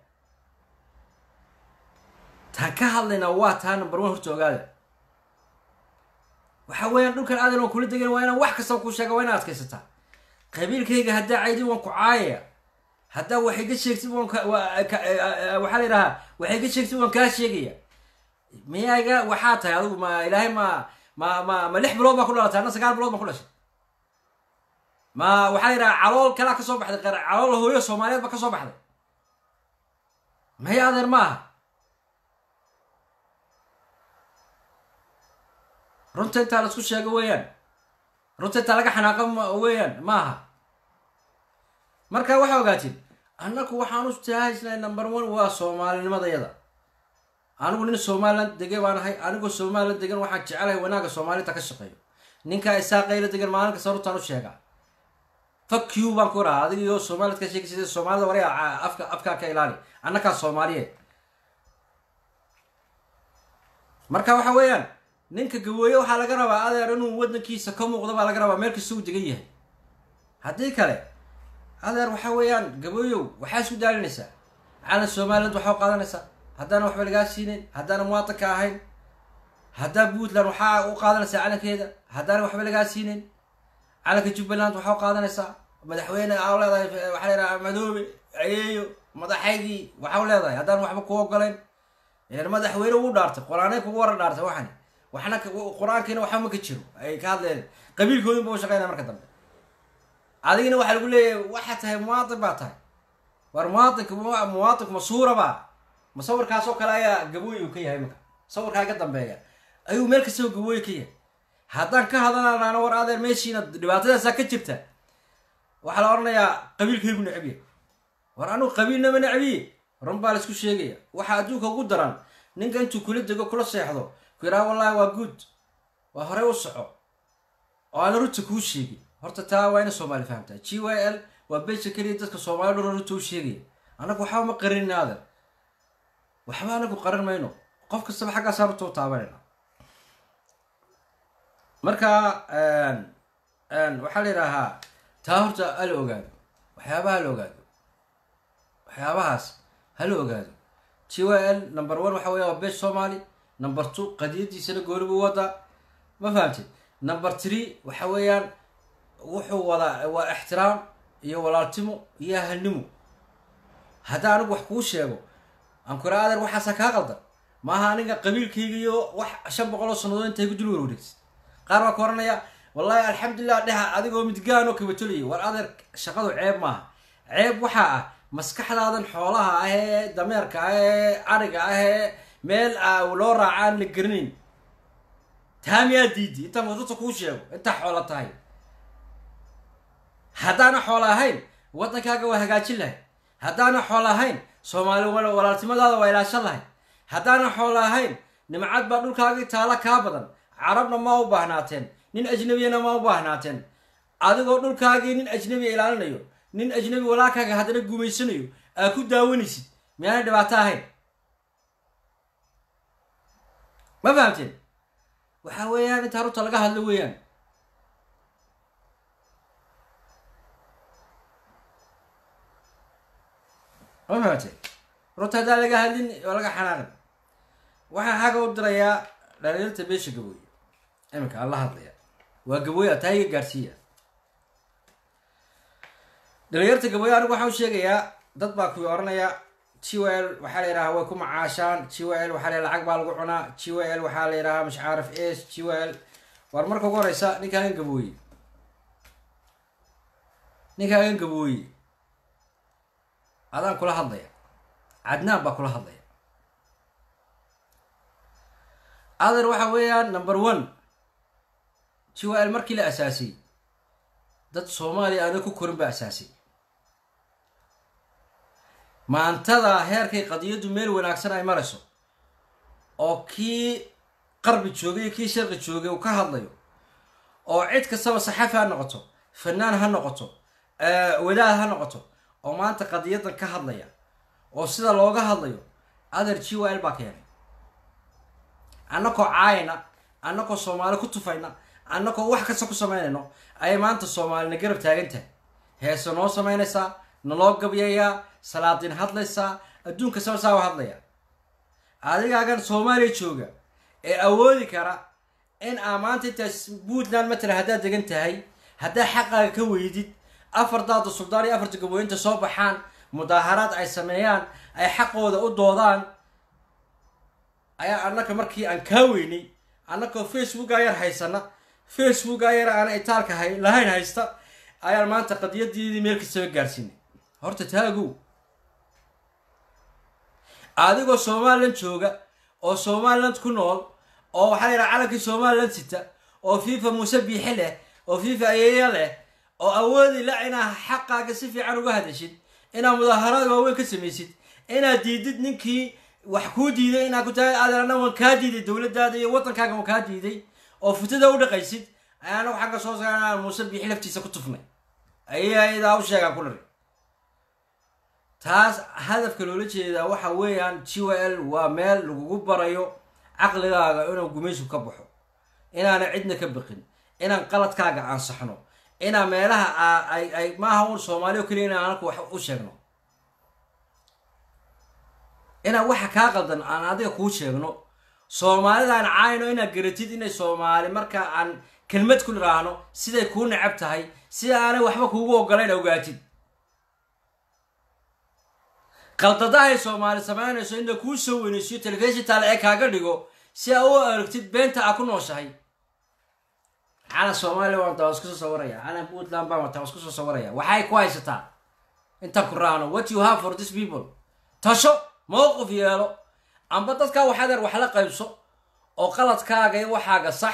taan ka hadlaynaa waa taa number one horta ogaada waxa weeyaan dhulkan aadan waan kula degan waa inaan wax kastaba kuu sheega waa inaa adkaysataa qabiilkayga haddaa caydin waan ku caayaya haddaa waxay ka sheegtid waan waxaa la yidhahaa waxay ka sheegtid waan kaa sheegaya miyayga waxaa tahay adigu ma ilaahay ma ma ma ma lix bilood baa ku dhalatay anna sagaal bilood baan ku dhashay ma waxaa la yidhaha calool kalaa ka soo baxday calool hooyo soomaaliyeed baa ka soo baxday maya adeer ma aha runta intaa laisku sheego weeyaan runta intaa laga xanaaqo weeyaan ma aha marka waxaa ogaatiin annaku waxaan u tahaysnay number one waa soomaalinimadayada anigu nin somaliland dege baan ahay anigoo somaliland degan waxaan jecelahay wanaagga soomaalita ka shaqeeyo ninkaa isaaqayla degan maalin kasta runtaan u sheegaa fak you baan ku rahaa adiga iyo soomaalid ka sheegi sida soomaalida wari afka afkaa ka ilaali annakaa soomaaliyeed marka waxa weeyaan ninka gabooye waxaa laga rabaa adeer inuu wadankiisa ka muuqdo baa laga rabaa meel kasta uu degan yahay haddii kale adeer waxa weeyaan gabooyow waxaa isku daalinaysaa calan somaliland waxaa u qaadanaysaa haddaana waxba lagaa siinayn haddaana muwaatanka ahayn haddaa puntland waxaa u qaadanaysaa calankeeda haddaana waxba lagaa siinayn calanka jubbaland waxaa u qaadanaysaa madaxweyne aa leedahay waxaa leedahay madoobe ayeeyo madaxaygii waxaa u leedahay haddaan waxba ku ogolayn ilan madaxweyne ugu dhaartay qur-aanay kugu wara dhaartay waxani waxna qur-aankiina waxba ma ka jiro ay ka hadleen qabiilkoodin ba u shaqeynaya marka dambe adigina waxaa lagu leeyahay waxaa tahay muwaadin baa tahay war muwaadinka muwaadinku ma suuraba ma sawirkaasoo kale ayaa gabooyi uu ka yahay marka sawirkaa ka dambeeya ayuu meel kastaba gabooyi ka yahay haddaan ka hadalanaana war adeer meeshiina dhibaatadaasaa ka jirta waxaa la odhanayaa qabiilkaygu necbiya war anugu qabiilnama necbiye run baa laisku sheegaya waxaa adduunka ugu daran ninka intuu kula dego kula seexdo ku yidhaha wallahi waa good waa horey u soco oo aana runta kuu sheegin horta taa waa ina soomaali fahamtaa g y l waa beesha keliya dadka soomaali dhura runta u sheegaya annagu waxba ma qarinina adeer waxba anagu qarin mayno qof kastaba xaggaasaa runta u taabanayna marka waxaa la yidhaahaa taa horta hala ogaado waxyaabaha hala ogaado waxyaabahaas hala ogaado g y l number one waxa weya waa besh somali number two qadiyadiisana gooni buu wadaa ma fahamtid number three waxa weeyaan wuxuu wadaa waa ixtiraam iyo walaaltimo iyo ahalnimo haddii anigu wax kuu sheego aan kura adeer waxaasa kaa qaldan maaha aniga qabiilkayga iyo wax shan boqol oo sannadood intay ku dul warwareegsid qaar baa ka oranaya wallahi alxamdulilah dheha adigoo midgaanoo kabatolaya war adeer shaqadu ceeb maaha ceeb waxaa ah maskaxdaadan xoolaha ah ee dameerka ah ee ariga ah ee meel loo raaca aan la garanayn taa miyaa diidi intaan wadata kuu sheego intaa xoola tahay haddaana xoola ahayn waddankaaga waa hagaajin lahay haddaana xoola ahayn soomaali walaaltimadaada waa ilaashan lahay haddaana xoola ahayn nimcad baa dhulkaagii taala kaa badan carabna ma u baahnaateen nin ajnabiyana ma u baahnaateen adigoo dhulkaagii nin ajnabiya ilaalinayo nin ajnabi walaalkaaga haddana gumaysanayo aa ku daawanaysid miyaana dhibaato ahayn ma fahamteen waxa weeyaan intaa runta laga hadlo weeyaan ma fahamteen runta haddaan laga hadlin oo laga xanaaqin waxaan xagga u dirayaa dhalinyarta beesha gabooye iminka aan la hadlaya waa gabooye taa iga gaarsiiya dhalinyarta gabooye anigu waxaan u sheegayaa dad baa kuwii oranaya g w l waxaa la yidhahaa way ku macaashaan g w l waxaa la lacag baa lagu cunaa g w l waxaa la yidhahaa mash caarif s g w l war marka ugu horeysa ninkaagan gabooye ninkaagan gabooye adaan kula hadlaya cadnaan baa kula hadlaya ader waxa weeyaan number one g w l markii la asaasay dad soomaaliya aana ku korin baa asaasay maantada heerkay qadiyaddu meel wanaagsan ay marayso oo kii qarbi joogay iyo kii sharqi joogay uu ka hadlayo oo cid kastaba saxaafi ha noqoto fanaan ha noqoto wadaad ha noqoto oo maanta qadiyadan ka hadlaya oo sida looga hadlayo ader g w l baa keenay annakoo caayana annakoo soomaali ku tufayna annakoo wax kasta ku samaynayno ayay maanta soomaalina garab taagan tahay heese noo samaynaysaa naloo gabyayaa salaadiin hadlaysaa adduunka sabasaa u hadlaya adigaagan soomaaliya jooga ee awoodi kara in aa maanta intaas puntland matala haddaad degan tahay haddaa xaqaaga ka weydid afar daada suldaan iyo afarta gabooyinta soo baxaan mudaaharaad ay sameeyaan ay xaqooda u doodaan ayaa annaka markii aan kaa weynay annakoo facebooka yar haysana facebooka yar aan itaalka hay lahayn haysta ayaan maanta qadiyadiidii meel kastaba gaarsiinay horta taagow adigoo somaliland jooga oo somaliland ku nool oo waxaa la yidhaha calankii somaliland sita oo fifa muuse biixi leh oo fifa ayeeya leh oo awoodi la inaa xaqaaga si fiican uga hadashid inaad mudaaharaad waaweyn ka samaysid inaad diidid ninkii wax kuu diiday inaad ku tahay adeerana waan kaa diiday dowladdaada iyo waddankaaga waan kaa diiday oo futada u dhaqaysid ayaana xagga soo saarnaa muuse biixi laftiisa ku tufnay ayaa idaa u sheegaan ku dhari taas hadafka loola jeedaa waxa weeyaan g w l waa meel lagugu barayo caqligaaga inuu gumaysu ka baxo inaana cidna ka biqin inaan qaladkaaga ansaxno inaa meelaha ay ay maaha un soomaaliya o keliya inaan anaka wax u sheegno inaan waxa kaa qaldan aan adiga kuu sheegno soomaalidaan caayno inaad garatid inay soomaali marka aan kelmad ku niraahno siday kuu necab tahay sida aanay waxba kuugu ogolayn ogaatid qaldadahay soomaali samaynayso in la kuu soo weynaysiyo telefishintaale ee kaaga dhigo si aa u aragtid beenta aa ku nooshahay calan soomaaliya waan wataa waa isku soo sawiraya calan puntland baan wataa waa isku soo sawiraya waxay ku haysataa inta ku raano what you have for this people tasho mowqif yeelo amba dadkaa waxadeer wax la qaybso oo qaladkaaga iyo waxaaga sax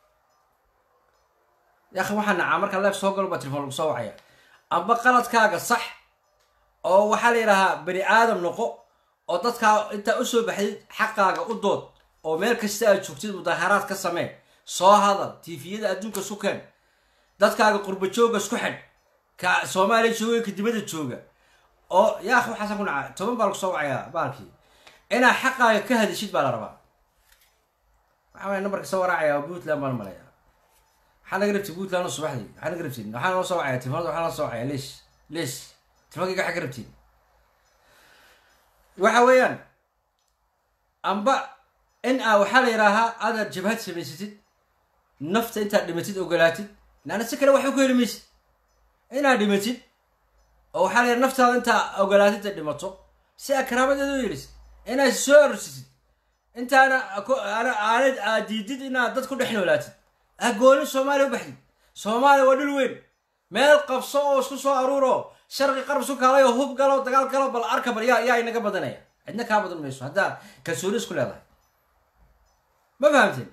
yaakhi waxaa nacaa markaa leef soo galo baa telefon lagu soo wacaya amba qaladkaaga sax oo waxaa la yidhahaa bani aadam noqo oo dadkaa intaa usoo baxdid xaqaaga u dood oo meel kasta aad joogtid mudaaharaad ka samee soo hadal tifiyada adduunka isku keen dadkaaga qurba jooga isku xidh ka soomaaliya jooga ka dibadda jooga oo yaakhi waxaasa ku nacaa toban baa lagu soo wacayaa baalkii inaad xaqaaga ka hadishid baa la rabaa waxaa waaya nambarka soo waraacaya oo puntland baan malaya waxaa naga rabtid puntland oo subaxdii waxaa naga rabtid waxaa noo soo wacaya telefonada waxaa noo soo wacaya leesh leesh telefonkayga waxaa ka rabtid waxa weeyaan amba in aa waxaa la yidhaahaa aadaad jabhad samaysatid nafta intaad dhimatid ogolaatid laana si kale waxba ku heli maysid inaad dhimatid oo waxaa la yidhaha naftaada intaa ogolaatid ay dhimato si aa karaamadeeda u yeelisid inaad soo arorsatid intaana aanad aad diidid inaad dad ku dhex noolaatid ha goolin soomaaliya u baxdid soomaaliya waa dhul weyn meel qabso oo isku soo aruuro sharqi qarab isu kaalay oo hub galo dagaal galo bal arka bal yaa yaa inaga badanaya cidna kaa badan mayso haddaa kalsooni isku leedahay ma fahamteen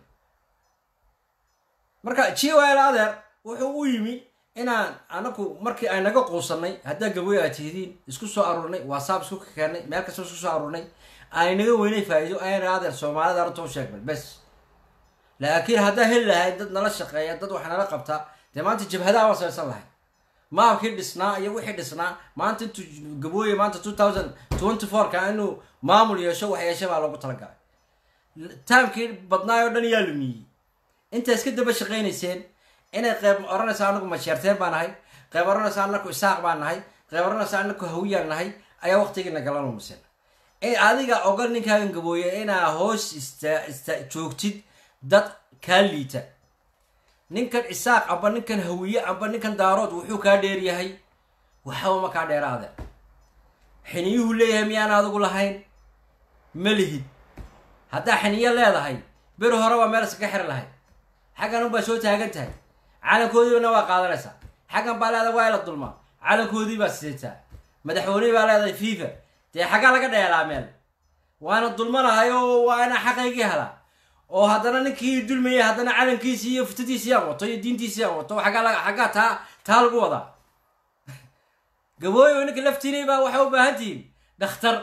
marka jiwal adeer wuxuu u yimi inaan anaku markii ay naga quusanay haddaa gaboy aad tihidiin isku soo aruurnay whatsapp isku keenay meel kasta isku soo aruurnay ay naga weynay faa'iido ayna adeer soomaalida arrinta u sheegnay bes laakiin haddaa heli lahayd dad nala shaqeeya dad wax nala qabta dee maanta jabhadaha waan samaysan lahay maabkii dhisnaa iyo wixii dhisnaa maanta intuu gabooye maanta two thousand twenty four ka inuu maamul yeesho wax yeesha baa loogu talagalay taamkii badnaay oo dhan yaa lumiyey intaa iska daba shaqaynayseen inay qeyb oranaysa anagu masheerteen baan nahay qeyb oranaysa anaku isaaq baan nahay qeyb oranaysa anaku hawiyaan nahay ayaa waqtigiina galan lumiseen adiga ogal ninkaagan gabooye inaa hoos ista ista joogtid dad kaa liita ninkan isaaq amba ninkan hawiye amba ninkan daarood wuxuu kaa dheeryahay waxba ma kaa dheeraade xiniyuhu leeyahay miyaan adigu lahayn ma lihid haddaa xiniyo leedahay beri hore waa meel iskaga xiri lahayd xaggan unbaa soo taagan tahay calankoodiibana waa qaadanaysaa xaggan baa leedahay waa la dulmaa calankoodii baa sidataa madaxweynihii baa leedahay fifa dee xaggaa laga dheelaa meel waana dulmanahay oo waa inaa xaqaygii helaa oo haddana ninkii dulmayay haddana calankiisii iyo futadiisii aan wato iyo diintiisii aan wato aggaa xaggaa taa taa lagu wadaa gabooyo ninka laftiinay baa waxay u baahan tihiin dhakhtar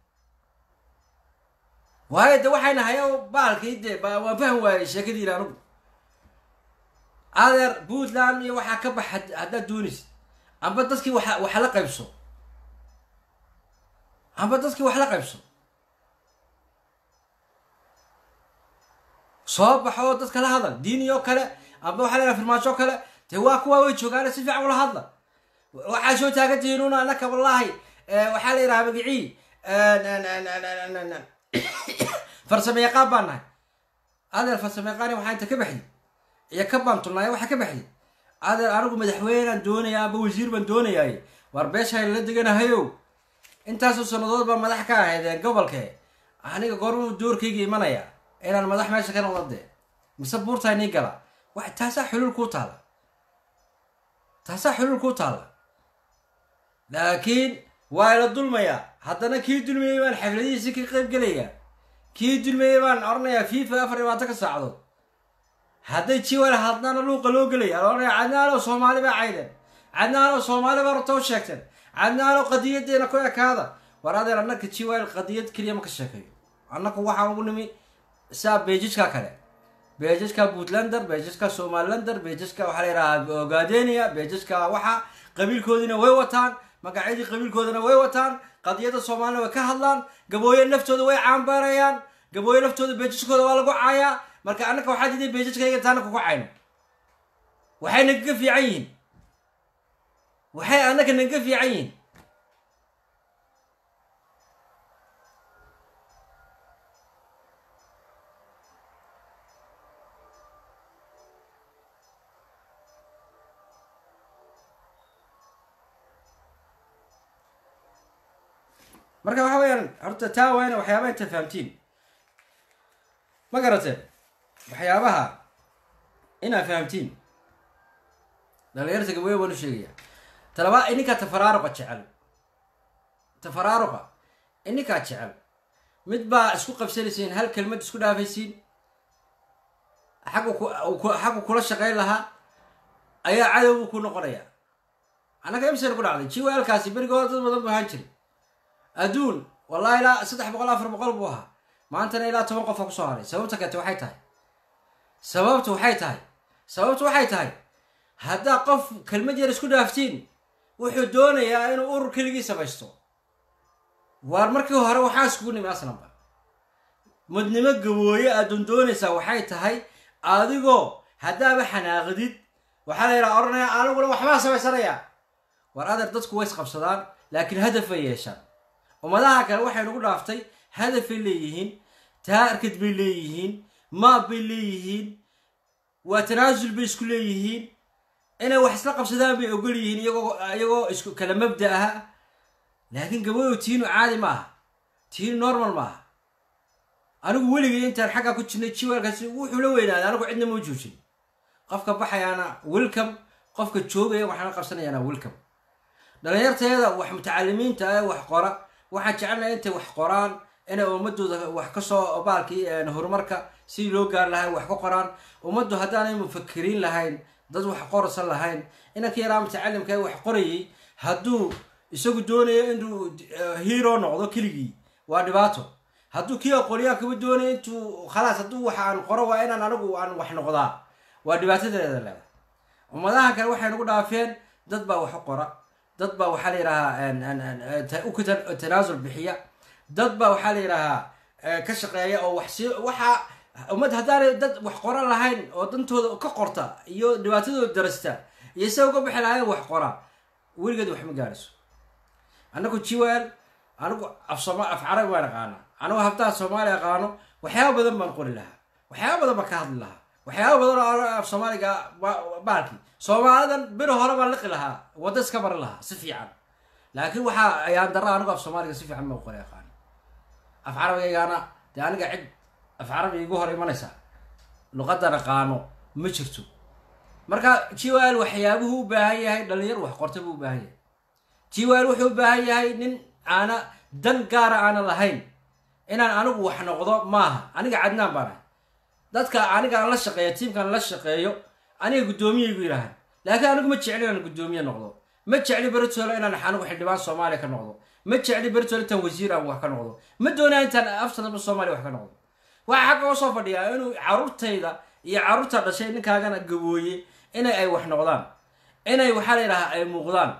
waayo de waxay nahay oo baalkii de waan fahmi waayey sheekadiina anugu adeer puntland iyo waxaa ka bax haddaad doonaysid amba dadkii wa wax la qaybso amba dadkii wax la qaybso soo baxo oo dadka la hadal diini oo kale amba waxaa leedaha farmaajo kale dee waa kuwaa way joogaane si fiican ula hadla waxaa soo taagan tihiin una anaka wallaahi waxaa la yidhaha magicii farsamo yaqaan baan nahay adeer farsamo yaqaani waxaa inta ka baxdi iyo ka baantulnaaya waxaa ka baxdi adeer anigu madaxweynaan doonayaa amba wasiir baan doonayaay war beeshaan la deganahayow intaasoo sannadood baa madax ka ahaydeen gobolke aniga goormuu doorkayga imanaya inaan madax meesha ka noqdo dee mise buurtaa nii gala wa taasaa xuluul kuu taala taasaa xuluul kuu taala laakiin waa la dulmayaa haddana kii dulmayay baan xafladihiisi ka qayb gelayaa kii dulmayay baan oranayaa fifa afar ibaatan ka saacadood hadday jiwal hadnaana luuqa loo gelaya oranaya cadnaanoo soomaali baa cayden cadnaanoo soomaali baa rutoo sheegteen cadnaanoo qadiyadeena ku ekaada war adeer annaka jiwal qadiyad keliya ma ka sheekeeyo annaku waxaan ugu nimi saa beejijka kale beejijka puntlander beejijka somalilander beejijka waxaa la yidhahaa ogadenia beejijka waxa qabiilkoodiina way wataan magacyadii qabiilkoodana way wataan qadiyada soomaalina way ka hadlaan gabooye laftooda way caambaarayaan gabooye laftooda beejiskooda waa lagu caayaa marka annaka waxaa diiday beejijkayga taana kugu cayno waxay nagaga fiican yihiin waxay annaka nagaga fiican yihiin marka waxa weyaan horta taa waa ina waxyaabaha inta fahamtiin ma garateen waxyaabaha inaad fahamtiin dhalinyarta gabooye baan u sheegaya talabaa ininkaa tafaraaruqa jecel tafaraaruqa ininkaa jecel mid baa isku qabsanaysiin hal kelmad isku dhaafaysiin xaggu ku xaggu kula shaqayn lahaa ayaa cadowgu ku noqonaya annaga imsan ku dhacday jiwaalkaasi berigood dad badan buu ahaan jiray adduun wallahi ilaa saddex boqol afar boqol buu ahaa maantana ilaa toban qofa kusoo haray sababta kate waxay tahay sababtu waxay tahay sababtu waxay tahay haddaa qof kelmad yar isku dhaaftiin wuxuu doonayaa inuu urur keligii samaysto waar markii hore waxaa iskugu nimi aslanba mudnimo gabooye aadun doonaysaa waxay tahay adigoo haddaaba xanaaqdid waxaa la yidhaha odhanaya aniguna waxbaa samaysanaya war adeer dadku way isqabsadaan laakiin hadafay yeeshaan ummadaha kale waxay nagu dhaaftay hadafay leeyihiin taarkad bay leeyihiin maab bay leeyihiin waa tanaasul bay isku leeyihiin inay wax isla qabsadaan bay ogol yihiin iyagoo iyagoo isku kala mabda aha laakiin gabooyo tiinu caadi ma aha tiinu normal ma aha anigu weligay intaan xaggaa ku jirnay jiwaalkaasi wuxuu la weynaaday anigu cidna mau joojin qofka baxayaana welcome qofka joogaya waxaana qabsanayaana welcome dhalinyarteeda wax mutacalimiinta ah wax qora waxaan jecelnahay intay wax qoraan inay ummadooda wax kasoo baalkii horumarka sidii loo gaar lahay wax ka qoraan ummaddu haddaanay mufakiriin lahayn dad wax qorsan lahayn inanka yaraa mutacalimka wax qorayay hadduu isagu doonayo inuu hero noqdo keligii waa dhibaato hadduu kii aqoonyahankaba doonayo intuu khalaas hadduu wax aan qoro waa inaan anigu aan wax noqdaa waa dhibaatadeeda leedahay ummadaha kale waxay nagu dhaafeen dad baa wax u qora dad baa waxaa la yidhahaa u tanaasul bixiya dad baa waxaa la yidhahaa ka shaqeeya oo wax si waxa ummad haddaanay dad wax qoran lahayn oo dantooda ka qorta iyo dhibaatadooda darasta iyo sida uga bixi lahayn wax qora weligeed wax ma gaarayso anagu jiwal anigu af sooma af carabi baan aqaana anigu habtaha soomaali aqaano waxyaaba badan baan qori lahaa waxyaaba badan baan ka hadli lahaa waxyaaba badan oo af soomaaliga baalki soomaalidan beri hore baan liqi lahaa wadda iska bari lahaa si fiican laakiin waxaa ayaan dara anigu af soomaaliga si fiican ma qori aqaani af carabigaygaana dee aniga cid af carabiga igu hor imanaysa luqadan aqaano ma jirto marka jiwal waxyaabuhu u baahan yahay dhalinyar wax qorta buu u baahan yahay jiwal wuxuu u baahan yahay nin aana dan gaara aana lahayn inaan anigu wax noqdo maaha aniga cadnaan baan ahay dadka anigaan la shaqeeyo tiimkaan la shaqeeyo aniga guddoomiyagu yidhaahan laakiin anigu ma jecli inaan guddoomiye noqdo ma jecli beritole inaan anigu xildhibaan soomaaliya ka noqdo ma jecli beritole intaan wasiir aan wax ka noqdo ma doonaa intaan afsanaba soomaaliya wax ka noqdo waxaa xagga oo soo fadhiyaa inuu carruurtayda iyo carruurta dhashay ninkaagana gabooye inay ay wax noqdaan inay waxaa la yidhahaa ay muuqdaan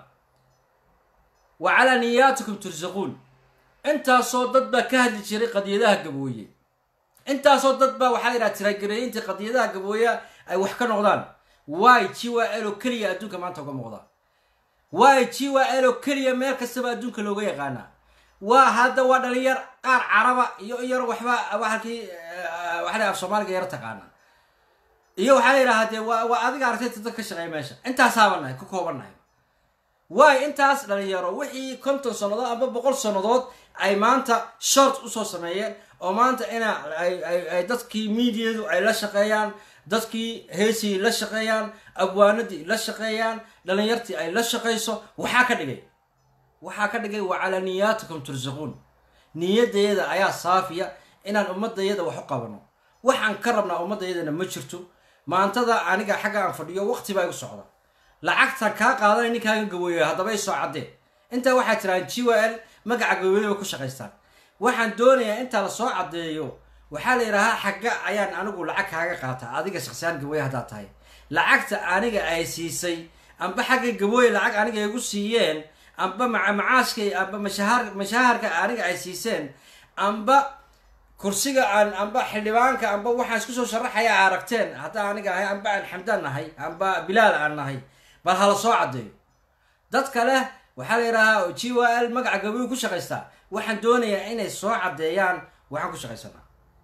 wa calaa niyaatikum tursaquun intaasoo dad baa ka hadli jiray qadiyadaha gabooye intaasoo dad baa waxaa la yidhaha tiraagareeyinta qadiyadaha gabooye ay wax ka noqdaan wy g y l oo keliya adduunka maanta uga muuqda wy g y l oo keliya meel kastaba adduunka looga yaqaanaa waa hadda waa dhalinyar qaar caraba iyo yar waxba waxalkii waxaa af soomaaliga yar taqaana iyo waxaa la yidhahaa dee waa waa adiga aragtayta dad ka shaqeeya meesha intaasaaba nahay ka kooban nahay waay intaas dhalinyaro wixii konton sannadood amba boqol sannadood ay maanta short usoo sameeyeen oo maanta ina ay dadkii miidiyadu ay la shaqeeyaan dadkii heesii la shaqeeyaan abwaanadii la shaqeeyaan dhalinyartii ay la shaqayso waxaa ka dhigay waxaa ka dhigay wa calaa niyaatikum tursaquun niyadayada ayaa saafiya inaan ummadayada wax u qabano waxaan ka rabnaa ummadayadana ma jirto maantada aniga xagga aan fadhiyo waqti baa igu socda lacagtan kaa qaadanay ninkaaga gabooyo haddaba isoo caddee intaa waxaa tiraan g w l magaca gabooyoba ku shaqaystaan waxaan doonayaa intaa lasoo caddeeyo waxaa la yidhahaa xagga ayaan anigu lacag kaaga qaataa adiga shaksiyaan gabooye haddaad tahay lacagta aniga ay siisay amba xagga gabooye lacag aniga igu siiyeen amba macaashkay amba mashahaar mashaharka aniga ay siiseen amba kursiga aan amba xildhibaanka amba waxaan isku soo sharaxaya a aragteen haddaa aniga ahay amba aan xamdaan nahay amba bilaal aan nahay bal hala soo caddeeyo dad kale waxaa la yidhahaa g w l magaca gabooye ku shaqaystaa waxaan doonayaa inay soo caddeeyaan waxaan ku shaqaysanaa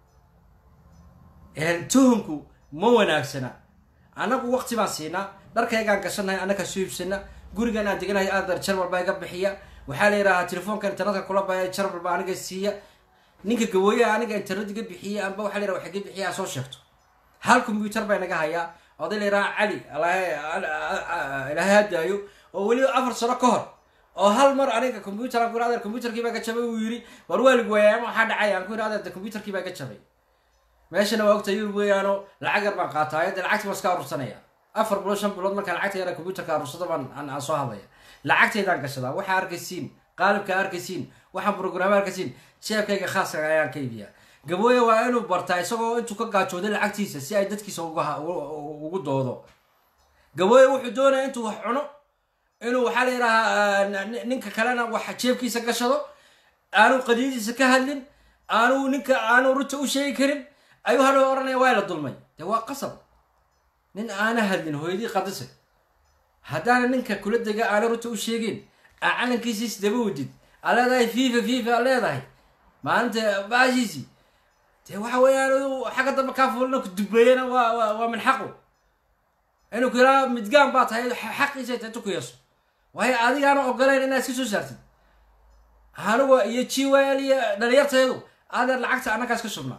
tuhumku ma wanaagsana annagu waqti baan siinaa dharkaygaan gashanahay annaga soo iibsana gurigan aan deganahay aadar jarmal baa iga bixiya waxaa la yidhahaa telefoonka internetka kula baya jarmal baa aniga siiya ninka gabooyaha aniga internet iga bixiya amba waxa la yidhaha wax iga bixiya soo sheegto hal combyuter baa inaga hayaa oday la yidhaha cali ilaahay hadaayo oo weliba afar sano ka hor oo hal mar aniga computer aan ku yidhi adeer computerkii baa ka jabay uu yidhi war waalig weeyaa waxaa dhacay aan ku yidhi adeer computerkii baa ka jabay meeshana waa ogta yurub weeyaano lacag yar baan qaataay dee lacagtii baan iska arursanaya afar bilood shan bilood markaan lacagta yara computerka arursado baan aan soo hadlaya lacagtaydaan gashadaa waxaa arkaysiin qaalibka arkaysiin waxaan brograama arkaysiin jeebkayga khaaska ayaan ka iibiyaa gabooye waa inuu bartaa isagoo intuu ka gaajooday lacagtiisa si ay dadkiisa ugu doodo gabooye wuxuu doonaya intuu wax cuno inuu waxaa la yidhahaa ninka kalena wax jeebkiisa gashado aanu qadiyadiisa ka hadlin aanu ninka aanu runta u sheegi karin ayuu hadhow odhanaya waa la dulmay dee waa qasab nin aana hadlin hooyadii qadise haddaana ninka kula dega aana runta u sheegin aa calankiisiis daba wadid aa leedahay fifa fifa a leedahay maalinta baashiisi dee waxa weeyaan xagga dambe kaa fuulina ku dubeeyana waa waa waa min xaqu inuu ku yidhaha midgaan baa tahay xaqiisa ta intu ku yeesho waayo adigaana ogolayn inaad iska soo saartid anigu iyo jiwal iyo dhalinyarteedu adeer lacagta annakaas ka shubnaa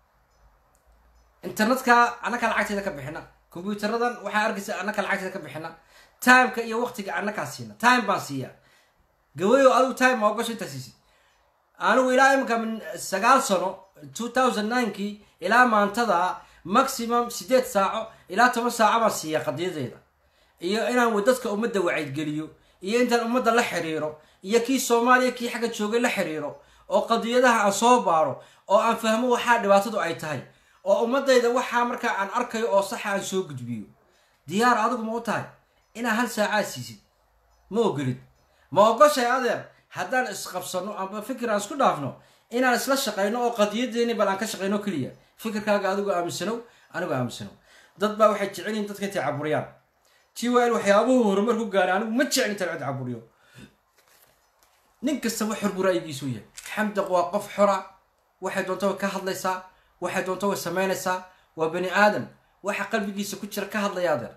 internetka annaka lacagteeda ka bixina combyuteradan waxaa arkaysa annaka lacagteeda ka bixina timeka iyo waqtiga annakaa siina time baan siiyaa gawayo adigu time ma ogasho intaa siisid anigu ilaa iminka min sagaal sano two thousand ninekii ilaa maantada maximum sideed saaco ilaa toban saaco baan siiyaa qadiyadeeda iyo inaan dadka ummadda wacaydgeliyo iyo intaan ummadda la xiriiro iyo kii soomaaliya kii xagga joogay la xiriiro oo qadiyadaha aan soo baaro oo aan fahmo waxaa dhibaatadu ay tahay oo ummadayda waxaa markaa aan arkayo oo saxa aan soo gudbiyo diyaar adigu ma u tahay inaa hal saacaa siisid ma ogolid ma ogoshay adeer haddaan isqabsano amba fikir aan isku dhaafno inaan isla shaqayno oo qadiyadeeni bal aan ka shaqayno keliya fikirkaaga adigu aaminsanow anigu aaminsanow dad baa waxay jecel yihin dadka intay caburiyaan tiwal waxyaabuhu horumar ku gaara anigu ma jecel intaan cid caburiyo nin kastaba xor buu ra'yigiisu yahay xamdaq waa qof xora waxay doonta way ka hadlaysaa waxay doonta way samaynaysaa waa bani aadam waxa qalbigiisa ku jira ka hadlaya adeer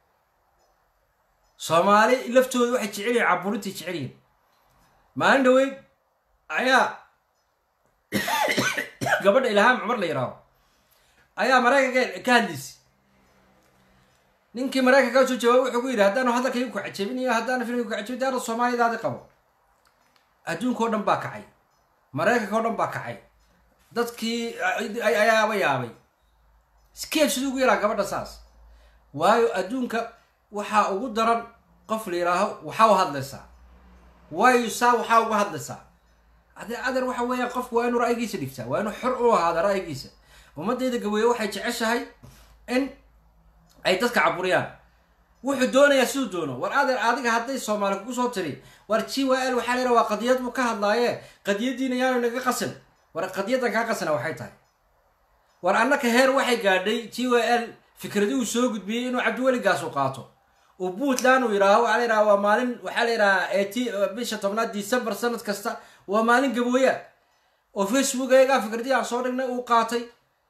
soomaali laftooda waxay jecel yihin caburintay jecel yihin maalin dhaweyd ayaa gabadha ilhaam cumar la yidhaaho ayaa maraykanka ka hadlaysay ninkii maraykanka soo jawaab wuxuu ku yidhi haddaanu hadalkayga ku cajabinayo haddaanu filmka ku cajabin daara soomaalidaadi qabo adduunka o dhan baa kacay maraykanka o dhan baa kacay dadkii ayaaba yaabay skeeb siduu ugu yaraa gabadha saas waayo adduunka waxaa ugu daran qof la yidhaaho waxaa u hadlaysaa waayo saa waxaa uga hadlaysaa ade adeer waxa weeyaan qofku waa inuu ra'yigiisa dhigtaa waa inuu xor u ahaada ra'yigiisa ummadayda gaweeye waxay jeceshahay in ay dadka caburiyaan wuxuu doonayaa siduu doono war adeer adiga hadday soomaali kugu soo tiri war g w l waxaa la waa qadiyad buu ka hadlaaye qadiyadiina yaanu naga qasin war qadiyadan kaa qasina waxay tahay war annaka heer waxay gaadhay g w l fikradii uu soo gudbiyey inuu cabdiweligaas u qaato uu puntland uu yidhaaho waxaa la yidhaha waa maalin waxaa la yidhahaa eti bisha tobnaad december sanad kasta waa maalin gabooya oo facebook ayagaa fikradii aan soo dhignay uu qaatay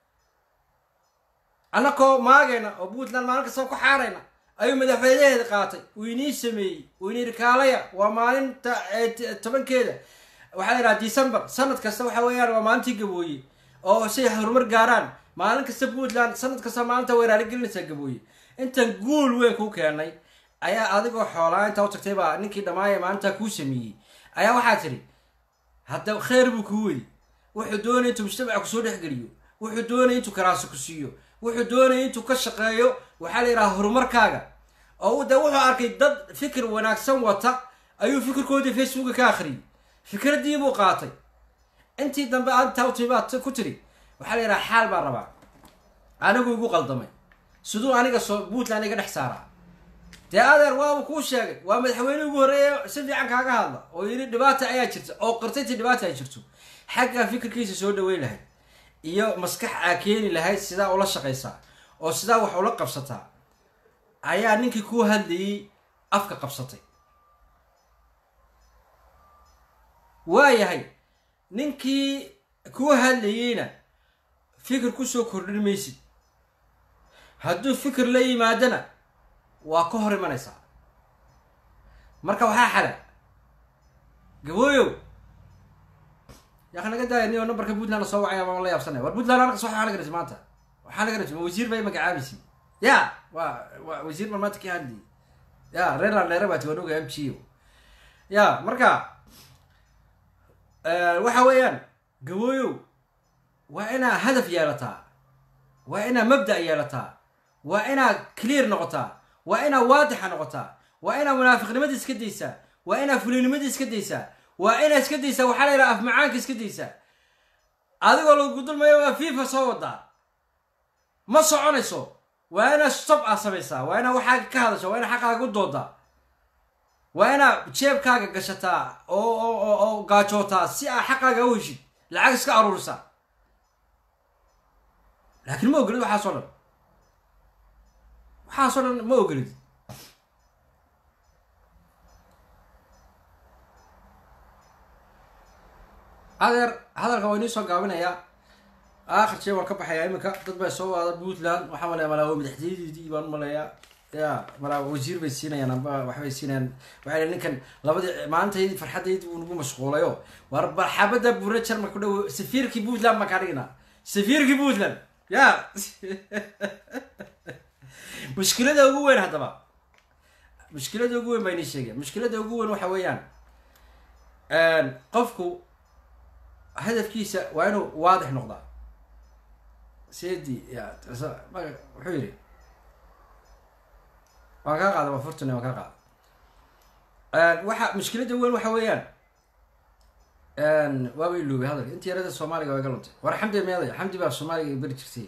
annakoo maagayna oo puntland maalin kastaba ku xaarayna ayuu madaxweynaheeda qaatay uu inii sameeyey uu ini rikaalaya waa maalinta tobankeeda waxaa la yidhaha december sanad kasta waxa weeyaan waa maalintii gabooye oo say horumar gaaraan maalin kasta puntland sanad kasta maalinta way raaligelinaysaa gabooye intan guul weyn kuu keenay ayaa adigoo xoolaa intaa u tagtay baa ninkii dhammaaya maalintaa kuu sameeyey ayaa waxaa tiri hadda kheyr buu kuu weyy wuxuu doonaya intuu mujtamaca kusoo dhexgeliyo wuxuu doonaya intuu karaasi ku siiyo wuxuu doonaya intuu ka shaqeeyo waxaa la yidhaha horumarkaaga oo de wuxuu arkay dad fikir wanaagsan wata ayuu fikirkoodii facebooka ka akhriyay fikradii buu qaatay intii dambe antawti baad ku tiri waxaa la yidhaha xaal baan rabaa anigu igu qaldamay siduu aniga soo puntland iga dhex saaraa dee adeer waaba kuu sheegay waa madaxweyne ugu horreeya si fiican kaaga hadla oo yidhi dhibaata ayaa jirta oo qirtayntii dhibaata ay jirto xaggaa fikirkiisa soo dhaweyn lahayd iyo maskax aa keeni lahayd sidaa ula shaqaysaa oo sidaa wax ula qabsataa ayaa ninkii kuu hadlayay afka qabsatay waayahay ninkii kuu hadlayeyna fikir kusoo kordhin maysid hadduu fikir la yimaadana waa ka hor imanaysaa marka waxaa xala gabooyow yaaka naga daaya ni oo nambarka puntland soo wacaya baan la yaabsanaya war puntland halka soo waxaa laga dhasay maanta waxaa laga dhasay ma wasiir bay magacaabaysi ya waa waa wasiir marmaanta ka hadli ya reerland dheere baa tiwanoga m g o ya marka waxa weeyaan gabooyow waa inaa hadaf yeelataa waa inaa mabda yeelataa waa inaa clear noqotaa waa inaa waadixa noqotaa waa inaa munaafiqnimada iska daysaa waa inaa fulinimada iska daysaa waa inaa iska daysaa waxaa la yidhaha afmacaanka iska daysaa adigoo lagu dulmayo waa fifa soo wadaa ma soconayso waa inaa stob aa samaysaa waa inaa waxaaga ka hadasha waa inaa xaqaaga u doodaa waa inaa jeebkaaga gashataa oo oo oo gaajootaa si aa xaqaaga u heshid lacag iska aruurisaa laakiin ma ogolid waxaasoo dhan waxaasoo dhan ma ogolid adeer hadalka waa inii soo gaabinayaa aakhir jee waan ka baxayaa iminka dad baa soo waada puntland waxaa malaya malaa madaxtooyadeedii baan umaleeyaa ya malaa wasiir bay siinayaan amba waxbay siinayaan waxay ninkan labadii maalintaydii farxaddaydii uu nagu mashquulayo war barxabada buure jarma ku dhow safiirkii puntland baan kaa dhignaa safiirkii puntland ya mushkilada ugu weyn haddaba mushkilada ugu weyn baa inii sheegaya mushkilada ugu weyn waxa weeyaan qofku hadafkiisa waa inuu waadix noqdaa sedi ya wuxuu yidhi waan kaa qaada waa fortune waan kaa qaada waxa mushkilada weyn waxa weeyaan waaba iloobay hadalka intii yarada soomaaliga waa iga luntay war xamdi meeday xamdi baa soomaaliga beri jirtay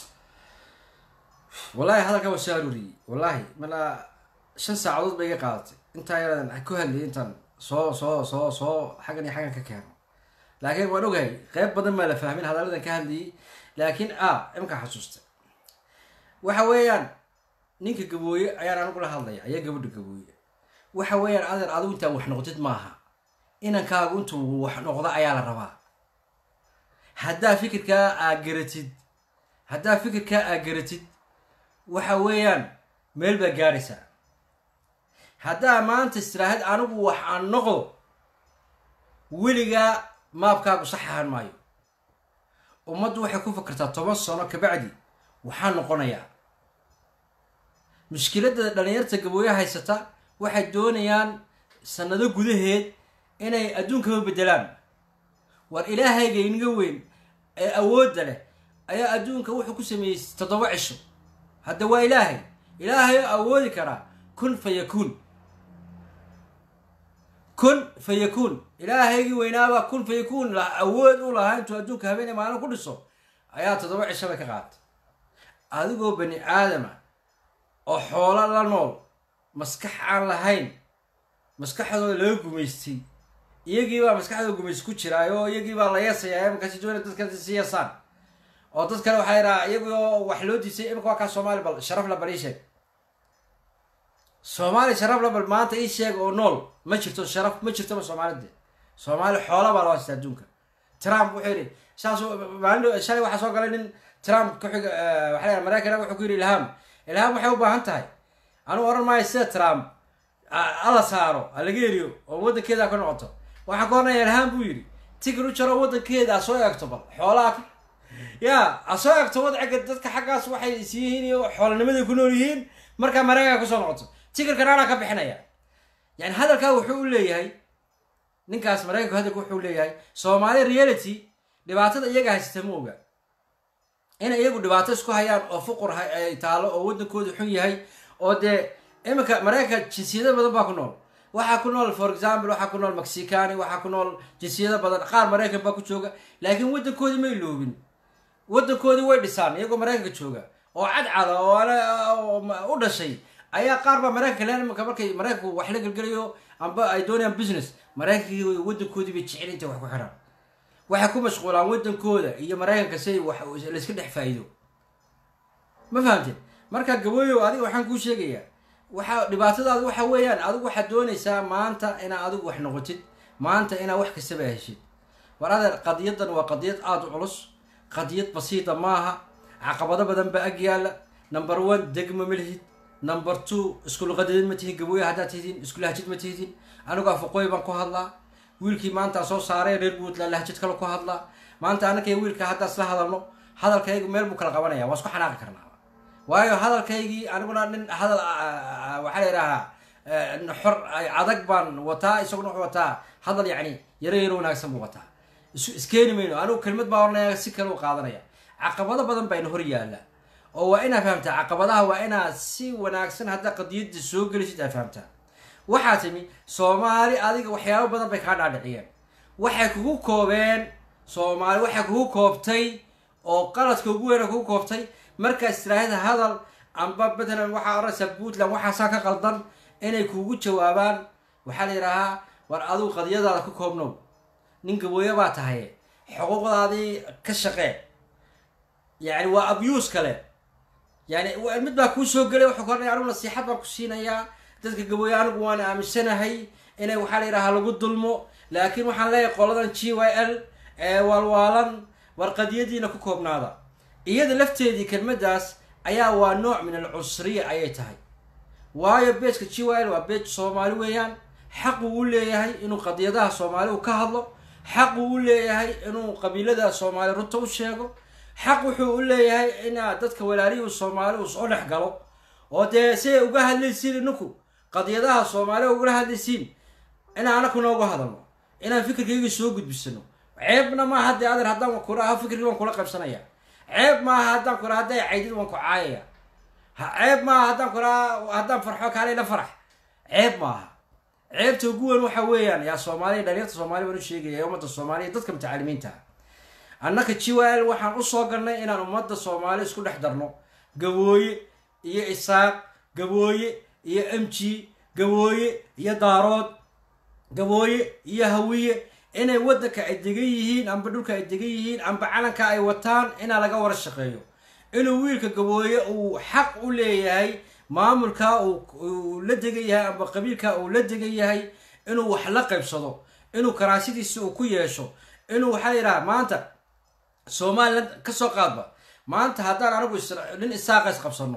wallahi hadalka waa soo aruuriyey wallahi malaa shan saacadood bay iga qaadatay intaa yaradan ku hadlayay intaan soo soo soo soo xaggan iyo xaggan ka keeno laakiin waan ogahay qeyb badan baa la fahmin hadalladan ka hadlayay laakiin a imkaa xasuustay waxa weeyaan ninka gabooye ayaan anigu la hadlaya ayaa gabadha gabooye waxa weeyaan adeer adigu intaa wax noqdid maaha inankaagu intuu wax noqdo ayaa la rabaa haddaa fikirkaa aa garatid haddaa fikirkaa aa garatid waxa weeyaan meel baa gaadhaysaa haddaa maanta istiraahad anigu wax aan noqdo weligaa maabkaagu sax ahaan maayo ummaddu waxay ku fakartaa toban sano kabacdi waxaa noqonayaa mushkiladda dhalinyarta gabooye haysata waxay doonayaan sanado gudaheed inay adduunkaba beddelaan war ilaahayga inaga weyn ee awoodda leh ayaa adduunka wuxuu ku sameeyey toddoba cisho hadda waa ilaahay ilaahay oo awoodi karaa kun fa yakuun kun fa yakuun ilaahaygii weynaabaa kun fa yakuun awood u lahaa intuu adduunka habeenay maalin ku dhiso ayaa toddoba cisho bay ka qaatay adigoo bani aadama oo xoolo la nool maskax aan lahayn maskaxdooda laga gumaystay iyagiibaa maskaxdooda gumaysta ku jiraayo iyagiibaa la yeesayaa markaasi doona dadka si yeesaan oo dad kale waxaa yidhaha iyagoo wax loo diisay imika waa kaa soomaali bal sharaf la bal ii sheeg soomaali sharaf la bal maanta ii sheeg oo nool ma jirto sharaf ma jirtoba soomaalide soomaali xoola baa loo haysta adduunka trump wuxuu yidhi saasuu maalin shalay waxaa soo galay nin trump kuxiga waxa la maraykan wuxuu ku yidhi ilham ilham waxay u baahan tahay anuu oran maayo sida trump ala saaro ha laga eriyo oo waddankeeda ka noqoto waxaan ka hornaya ilham buu yidhi tigir u jaro waddankeeda ha soo eegto bal xoolaha ya ha soo eegto wadciga dadka xaggaas waxay is yihiin iyo xoolanimaday ku nool yihiin markaa maraykanka kusoo noqoto tigirkan anaa ka bixinaya yani hadalkaa wuxuu u leeyahay ninkaas maraykanku hadalka wuxuu leeyahay soomaali reality dhibaatada iyaga haysata ma oga inay iyagu dhibaato isku hayaan oo fuqur ay taalo oo waddankooda xun yahay oo dee iminka maraykanka jinsiyado badan baa ku nool waxaa ku nool for example waxaa ku nool mexicani waxaa ku nool jinsiyado badan qaar maraykan baa ku jooga laakiin waddankoodii may loobin waddankoodii way dhisaan iyagoo maraykanka jooga oo cadcada oo ana u dhashay ayaa qaar baa maraykanka leen iminka markay maraykanku wax la gelgelayo amba ay doonayaan business maraykankii waddankoodii bay jecel intay wax ku xiraan waxay ku mashquulaan waddankooda iyo maraykanka si wax layska dhex faa'iido ma fahamteen marka gabooyow adiga waxaan kuu sheegayaa waxaa dhibaatadaadu waxa weeyaan adigu waxaad doonaysaa maanta inaad adigu wax noqotid maanta inaad wax kastaba heshid war adeer qadiyadan waa qadiyad aada u culus qadiyad basiita maaha caqabado badan baa ag yaalla number one degma ma lihid number two iskulqadiyad ma tihin gabooya haddaad tihdin iskulahjid ma tihdin anigu afaqooy baan ku hadlaa wiilkii maanta soo saaray reer puntland lahjid kale ku hadlaa maanta anakay wiilka haddaa isla hadalno hadalkaygu meel buu kala qabanaya waa isku xanaaqi karnaa waayo hadalkaygii aniguna nin hadal waxaa la yidhahaa xor adag baan wataa isaguna wuxuu wataa hadal yacni yaro yaro wanaagsan buu wataa isu iskeeni mayno anigu kelimad baa oranaya si kale u qaadanaya caqabado badan bayna hor yaalla oo waa inaa fahamtaa caqabadaha waa inaa si wanaagsan haddaa qadiyadda soo gelisid aa fahamtaa waxaa timi soomaali adiga waxyaabo badan bay kaa dhaadhiciyeen waxay kugu koobeen soomaali waxay kugu koobtay oo qaladka ugu weyna kugu koobtay markaas tiraahda hadal amba matalan waxaa oranaysaa puntland waxaasaa ka qaldan inay kugu jawaabaan waxaa la yidhaahaa war adigu qadiyadaada ku koobnow nin gabooye baa tahay xuquuqdaadii ka shaqee yani waa abuse kale yani mid baa kuu soo gelay wuxuu koranaya anigu nasiixad baan ku siinayaa dadka gabooye anigu waan aaminsanahay inay waxaa la yidhahaa lagu dulmo laakiin waxaan leeyahay qoladan g y l ee waalwaalan war qadiyadiina ku koobnaada iyada lafteedii kelmadaas ayaa waa nooc min al cusriya ayay tahay waayo beejka g y l waa beej soomaali weeyaan xaquu u leeyahay inuu qadiyadaha soomaali u ka hadlo xaquu u leeyahay inuu qabiilada soomaali runta u sheego xaq wuxuu u leeyahay inaa dadka walaalihii soomaali uu soo dhex galo oo dee siay uga hadlaysiin ininku qadiyadaha soomaali ugala hadlaysiin inaan anakuna uga hadalno inaan fikirkayga soo gudbisano ceebna maaha dee adeer haddaan kula fikirkii waan kula qaybsanaya ceeb maaha haddaan kula hadday caydid waan ku caayaya ceeb maaha haddaan kula haddaan farxo kaale la farax ceeb maaha ceebta ugu weyn waxa weeyaan yaa soomaaliya dhalinyarta soomaaliya baan u sheegaya ee ummadda soomaaliya dadka mutacalimiinta annaka g y l waxaan usoo galnay inaan ummadda soomaali isku dhex darno gabooye iyo isaaq gabooye iyo m g gabooye iyo daarood gabooye iyo hawiye inay waddanka ay degan yihiin amba dhulka ay degan yihiin amba calanka ay wataan inaa laga wara shaqeeyo inuu wiilka gabooye uu xaq u leeyahay maamulka uu la degan yahay amba qabiilka uu la degan yahay inuu wax la qaybsado inuu karaasidiisi uu ku yeesho inuu waxaa la yidhaha maanta somalilan kasoo qaadba maanta haddaan anigu nin isaaqa isqabsano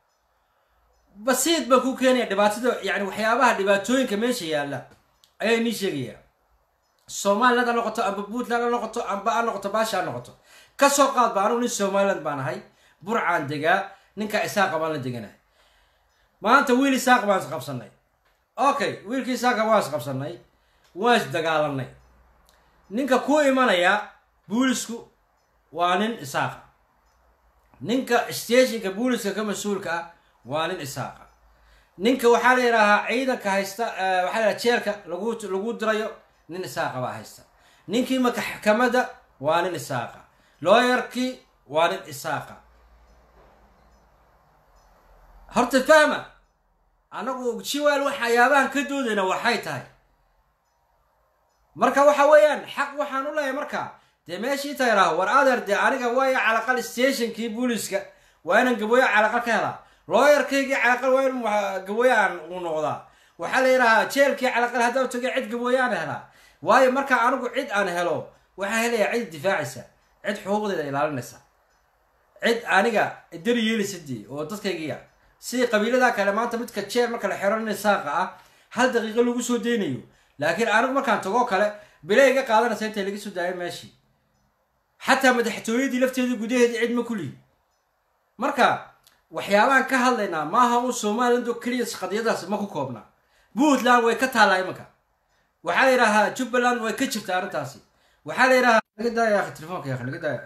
basiid baan ku keenaya dhibaatada yani waxyaabaha dhibaatooyinka meesha yaalla ayaa inii sheegaya somaliland ha noqoto amba puntland ha noqoto amba ha noqoto baasha ha noqoto kasoo qaadba anigu nin somaliland baan ahay burcaan degaa ninka isaaqa baan la deganahay maanta wiil isaaq baan isqabsanay okay wiilkii isaaqa waan isqabsanay waan isdagaalanay ninka ku imanaya buulisku waa nin isaaqa ninka stationka booliska ka mas-uulka ah waa nin isaaqa ninka waxaa la yidhaahaa ciidanka haysta waxaa la yidhaha jeelka lagu lagu dirayo nin isaaqa baa haysta ninkii maxkamada waa nin isaaqa looyarkii waa nin isaaqa horta fahma anagu jiwal waxyaabahan ka doodayna waxay tahay marka waxa weeyaan xaq waxaan u leeyahay marka dee meeshii tayraah war adeer dee aniga waaya calaqal stationkii booliska waa inaan gabooye calaqal ka helaa looyarkaygii calaqal waa in gabooye aan u noqdaa waxaa la yidhahaa jeelkii calaqal haddaan tagay cid gabooye aan helaa waayo marka anigu cid aan helo waxaa helaya cid difaacaysa cid xuquuqdeeda ilaalinaysa cid aniga dari yeelisadii oo dadkaygiya sidii qabiilada kale maanta midka jeel marka la xero nin saaqa ah hal daqiiqo lagu soo deynayo laakiin anigu markaan tagoo kale bila iga qaadanaysa intay laga soo daayo meeshii xataa madaxtooyadii lafteedii gudaheedii cid ma kulihi marka waxyaabahan ka hadlaynaa maaha un somaliland oo keliya qadiyadaas ma ku koobna puntland way ka taallaa imanka waxaa la yidhaahaa jubbaland way ka jirta arrintaasi waxaa la yidhahaa naga daaya akhi telefoonka ya akhi naga daaya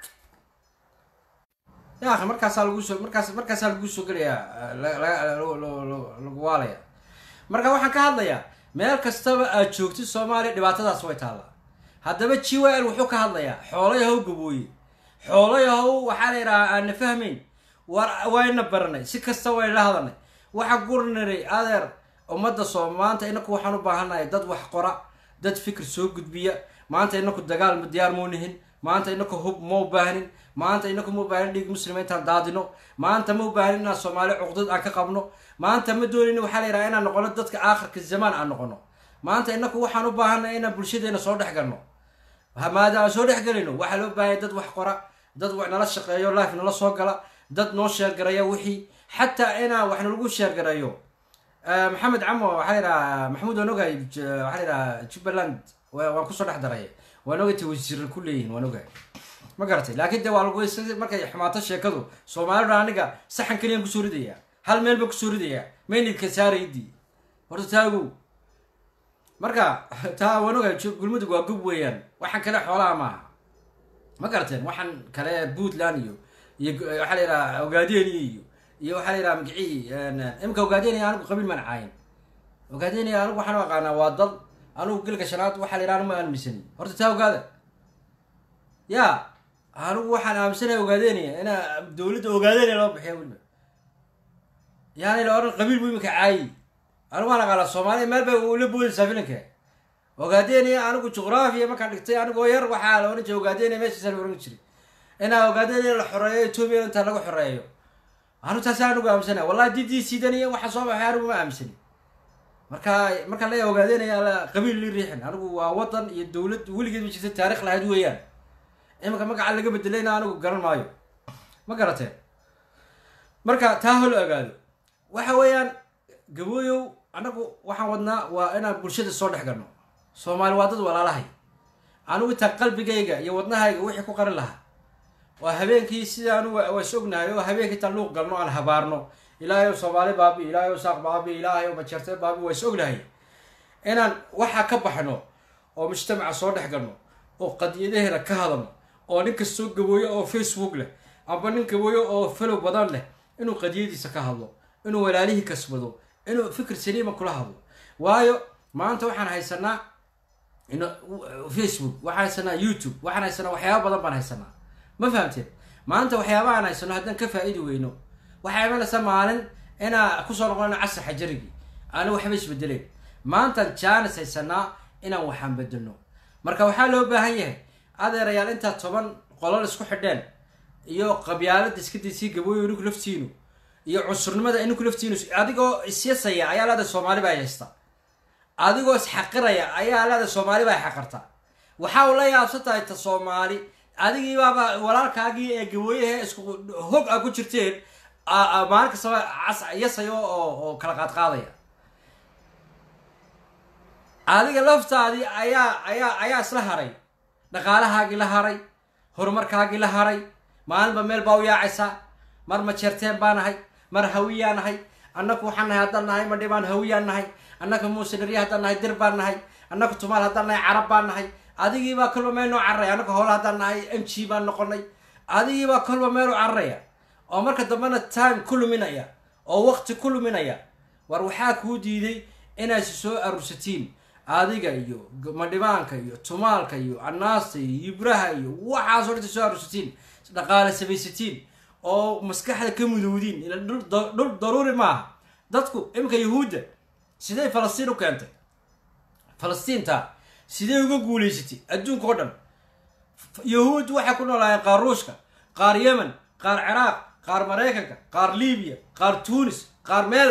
ya akhi markaasaa lagu soo markaas markaasaa lagu soo gelayaa lagu waalaya marka waxaan ka hadlayaa meel kastaba aad joogtid soomaaliya dhibaatadaas way taallaa haddaba g w l wuxuu ka hadlayaa xoolayahow gabooye xoolayahow waxaa la yidhahaa aanna fahmayn war wayna baranay si kasta wayna la hadalnay waxa gurniray adeer ummadda soo maanta inaku waxaan u baahannahay dad wax qora dad fikir soo gudbiya maanta inaku dagaal ma diyaar mau nihin maanta inaku hub mau baahnin maanta inaku ma ubaahin dhiig muslima intaan daadino maanta ma ubaahin inaan soomaali cuqdad aan ka qabno maanta ma doonin waxaa la yidhaha inaan noqono dadka aakhirka zamaan aan noqono maanta inaku waxaan u baahanay inaan bulshadeena soo dhex galno maadaama soo dhex gelayno waxaa loo baahanya dad wax qora dad nala shaqeeyo life nala soo gala dad noo sheergaraya wixii xataa inaan wax nalagu sheergareeyo maxamed camo waxaa la yidhaha maxamuud waan ogahay waxaa la yidhaha jubbaland waan kusoo dhex daray waan ogay ta wasiira ku leeyihin waan ogahay ma garatay laakiin de waa lagu markay xumaato sheekadu soomaalida aniga saxan keliyaan kusoo ridayaa hal meel baan kusoo ridayaa maynidka saaraydii horta taagow marka taa wanoga gulmudug waa gub weeyaan waxaan kale xoolaha maaha ma garateen waxaan kale puntland iyo iyo waxaa la yidhaha ogaadeni iyo iyo waxaa la yidhaha magicii imika ogaadeni anigu qabiil maan caayin ogaadeni anigu waxaan u aqaanaa waa dal anigu gelka shanaad waxaa la yidhaha anigu ma aaminsanin horta taa ogaada ya anigu waxaan aaminsanaya ogaadeni ina dawladda ogaadeni loo bixiya weliba yaani la odhan qabiil bu imika caayi anigu waan aqaanaa soomaaliya meel bay ula boodaysaa filinka ogaadeni anigu juqraafiya markaan dhigtay anigoo yar waxaa la ohan jiray ogaadeni meeshaasa la oran jiray inaa ogaadeni la xoreeyo etoobiya inta laga xoreeyo anu taasi anigu aaminsanaya wallahi didii sidan iyo waxa soo baxay anigu ma aaminsani marka markaan leeyahay ogaadenaya qabiil li riixin anigu waa wadan iyo dawlad weligeed ma jirta taarikh lahayd weeyaan iminka magaca laga bedelayna anigu garan maayo ma garateen marka taa holo ogaado waxa weeyaan gabooyow anagu waxaan wadnaa waa inaan bulshada soo dhex galno soomaali waa dad walaalahay anigu intaa qalbigayga iyo wadnahayga wixii ku qarin lahaa waa habeenkii sida anigu waa is ognahay oo habeenkii intaan luuq galno aan habaarno ilaahay ow soomaali baabi ilaahay ow saaq baabi ilaahay ow majeerte baabi waa is ognahay inaan waxaa ka baxno oo mujtamaca soo dhex galno oo qadiyadaheena ka hadalno oo nin kastoo gabooyo oo facebook leh amba nin gabooyo oo falow badan leh inuu qadiyadiisa ka hadlo inuu walaalihii kasbado inuu fikir saliima kula hadlo waayo maanta waxaan haysanaa facebook waxaan haysanaa youtube waxaan haysanaa waxyaaba badan baan haysanaa ma fahamteen maanta waxyaaba aan haysano haddaan ka faa-idi weyno waxaa imanaysa maalin inaa kusoo noqonayno casri xajarigii aana waxba isbedeleen maantaan jaanis haysanaa inaan waxaan bedelno marka waxaa loo baahan yahay adeerayaal intaa toban qolol isku xidheen iyo qabyaalada iska daysii gabooyo ninku laftiinu iyo cunsurnimada ininku laftiinu adigoo isyasaya ayaa leeda soomaali baa haysta adigoo isxaqiraya ayaa leeda soomaali baa xaqarta waxa uu la yaabsan tahay ta soomaali adigii baaba walaalkaagii ee gabooyahe isku hog a ku jirteen maalin kastaba cas yasayo oo oo kala qaadqaadaya adiga laftaadii ayaa ayaa ayaa isla haray dhaqaalahaagii la haray horumarkaagii la haray maalinba meel baa u yaacaysaa mar majeerteen baa nahay mar hawiyaa nahay annaku waxaan nahay haddaan nahay madhibaan hawiyaan nahay annaka muusinarya haddaan nahay dir baan nahay annaku tumaal haddaan nahay carab baan nahay adigiibaa kolba meel noo cararaya annaka hoola haddaan nahay m g baan noqonay adigiibaa kolba meel u cararaya oo marka dambena time ku luminaya oo waqti ku luminaya war waxaa kuu diiday inaad si soo arursatiin adiga iyo madhibaanka iyo tumaalka iyo anaasta iyo ibraha iyo waxaasoo dhan soo arursatiin dhaqaale samaysatiin oo maskaxda ka mudowdiin ila dhul daruuri maaha dadku iminka yahuudda sidee falastiin u keentay falastiinta sidee uga guulaysatay adduunka oo dhan yahuud waxay ku noolaayeen qaar ruushka qaar yemen qaar ciraaq qaar maraykanka qaar libiya qaar tunis qaar meel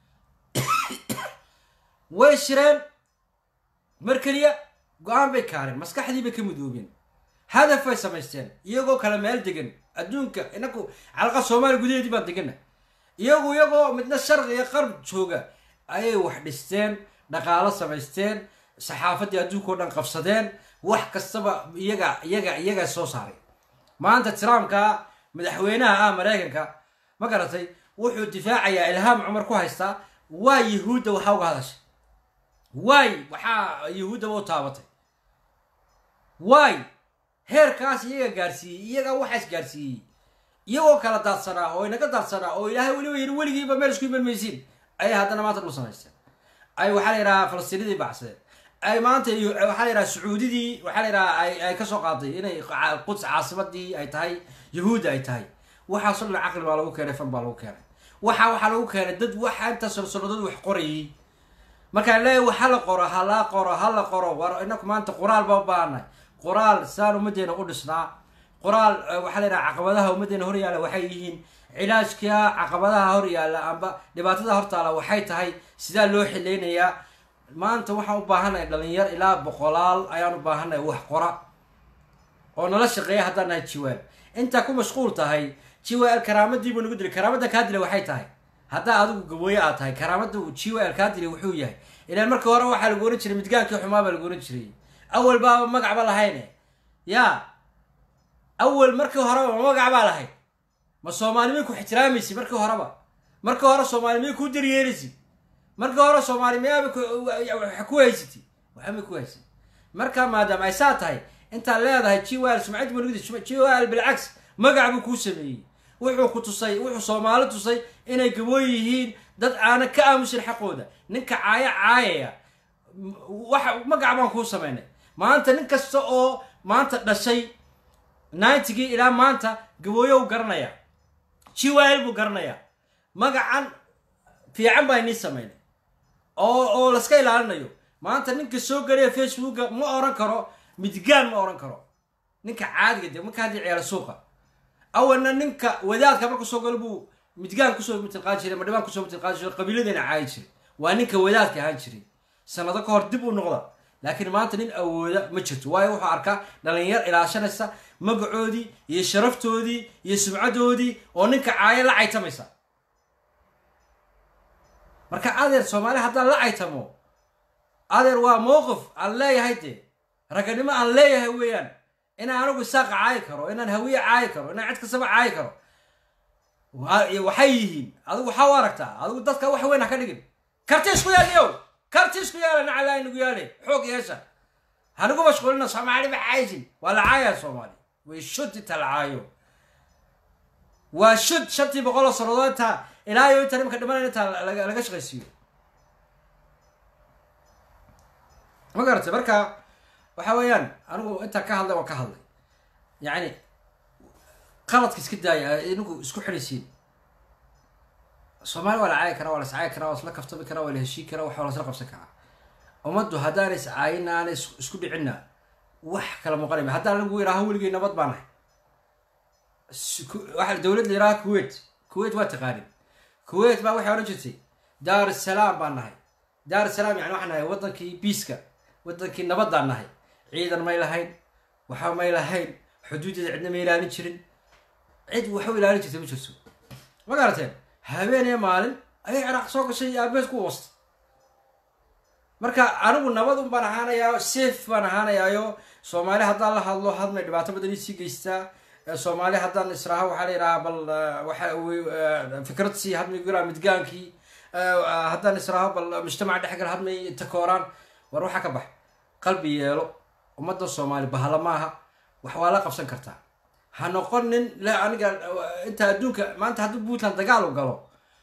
way shireen mar keliya go-aan bay kaareen maskaxdii bay ka mudoobeen hadaf bay samaysteen iyagoo kale meel degan adduunka inaku calaqa soomaaliya gudaheedii baan degana iyagu iyagoo midna sharqi iyo qarb jooga ayay wax dhisteen dhaqaalo samaysteen saxaafaddii adduunka o dhan qabsadeen wax kastaba iyaga iyaga iyagaa soo saaray maanta trumpka madaxweynaha ah maraykanka ma garatay wuxuu difaacayaa ilhaam cumar ku haystaa waa yahuudda waxaa uga hadashay waay waxaa yahuuddaba u taabatay waay heerkaas iyaga gaarsiiyey iyaga waxaas gaarsiiyey iyagoo kala daadsanaa oo inaga daadsanaa oo ilaahay weliba yiri weligiiba meel isku iman maysiin ayay haddana maanta dhul samaysteen ay waxaa la yidhahaa falastiinadii bacsadeen ay maanta waxaa la yidhaha sacuudidii waxaa la yidhaha ay ay kasoo qaaday inay quds caasimadii ay tahay yahuudda ay tahay waxaasoo dhan caqli baa lagu keenay fan baa lagu keenay waxa waxaa lagu keenay dad waxa inta solsoladood wax qorayay markaan leeyahy wax hala qoro hala qoro hala qoro war inaku maanta qoraal baa u baahanay qoraal saan ummaddeena u dhisnaa qoraal waxaa la yidhaha caqabadaha ummaddeena horyaalla waxay yihiin cilaajka caqabadaha horyaalla amba dhibaatada hortaala waxay tahay sidaa loo xileynayaa maanta waxaan u baahanay dhalinyar ilaa boqolaal ayaan u baahanay wax qora oo nala shaqeeya haddaan nahay jiwaal intaa ku mashquul tahay jiwaal karaamadiibuu nagu dilay karaamadda kaa dilay waxay tahay haddaa adigu gabooye aad tahay karaamada jiwaal kaa dilay wuxuu yahay ilaan markii hore waxaa lagu ohan jiray midgaankii xumaa baa lagu ohan jiray awal baaba magacba lahayne ya awal markii horeba ma magac baa lahayd ma soomaalimay ku ixtiraamaysi markii horeba markii hore soomaalimay ku daryeelaysi markii hore soomaalimiyaaba ku haysati waxba ku haysat marka maadaama ay saa tahay intaad leedahay jiwal sumcad mulugdi jiwal bilcaks magac buu kuu sameeyey wuxuu ku tusay wuxuu soomaali tusay inay gabooy yihiin dad aana ka aamusin xaqooda ninka caaya caayaya waxa magac baan kuu samaynay maanta nin kasta oo maanta dhashay ninetygii ilaa maanta gabooyo u garanaya jiwal buu garanaya magacan fiican baa inii samaynay oo oo laska ilaalinayo maanta ninka soo gelaya facebooka ma oran karo midgaan ma oran karo ninka caadiga de marka haddii ciyaala suuqa awalna ninka wadaadka marku soo galo buu midgaan kusoo mitilqaan jiray madhibaan kusoo mitilqaan jiray qabiiladeena caayi jiray waa ninka wadaadka ahaan jiray sanado ka hor dib u noqda laakiin maanta nin awooda ma jirto waayo wuxuu arkaa dhalinyar ilaashanaysa magacoodii iyo sharaftoodii iyo sumcadoodii oo ninka caayo la caytamaysa marka adeer soomaali haddaan la caytamo adeer waa mowqif aan leeyahay dee raganimo aan leeyahay weeyaan inaan anigu isaaqa caayi karo inaan hawiye caayi karo inaan cid kastaba caayi karo waxay yihiin adigu waxaa u aragtaa adigu dadka wax weyn ha ka dhigin karti isku yaaliyow karti isku yaala nacalaa inagu yaale xoog yeesha hanigu mashquulina soomaali ma caaysin waa la caayaa soomaali way shud inta la caayo waa shud shantii boqol oo sannadood intaa ilaa iyo inta nimka dhimanaya intaa laga shaqaysiiyo ma garatay marka waxa weeyaan anigu intaa ka hadlay waan ka hadlay yacni qaladka iska daaya inagu isku xidhaysiin soomaali waa la caayi karaa waa la iscaayi karaa waa isla kaftami karaa waa la heshii karaa waxa la isla qabsan karaa ummaddu haddaana is caayina aana isku dhicinna wax kala muuqanayma haddaan anigu yidhaaho weligay nabad baan nahay waxa dowlad la yidhaha kuwait kuwait waa taqaanin kuwait baa waxay odhan jirtay daar salaam baan nahay daar salaam yani waxaan nahay waddankii biiska waddankii nabaddaan nahay ciidan may lahayn waxa may lahayn xuduudeeda cidna ma ilaalin jirin cid waxu ilaalin jirtay ma jirto ma garateen habeenee maalin ayay ciraaq soo gashay iyo aabeed ku wasta marka anigu nabad un baan ahaanayaa safe baan ahaanayaayo soomaali haddaan la hadlo hadmay dhibaato badan isii geystaa soomaali haddaan israaho waxaa la yidhahaa bal waxa fikrad sii hadmay guraa midgaankii haddaan israaho bal mujtamaca dhexgal hadmay takooraan war waxaa ka bax qalbi yeelo ummadda soomaali bahalo maaha wax waa la qabsan kartaa ha noqon nin le aniga inta adduunka maanta hadduu puntland dagaal u galo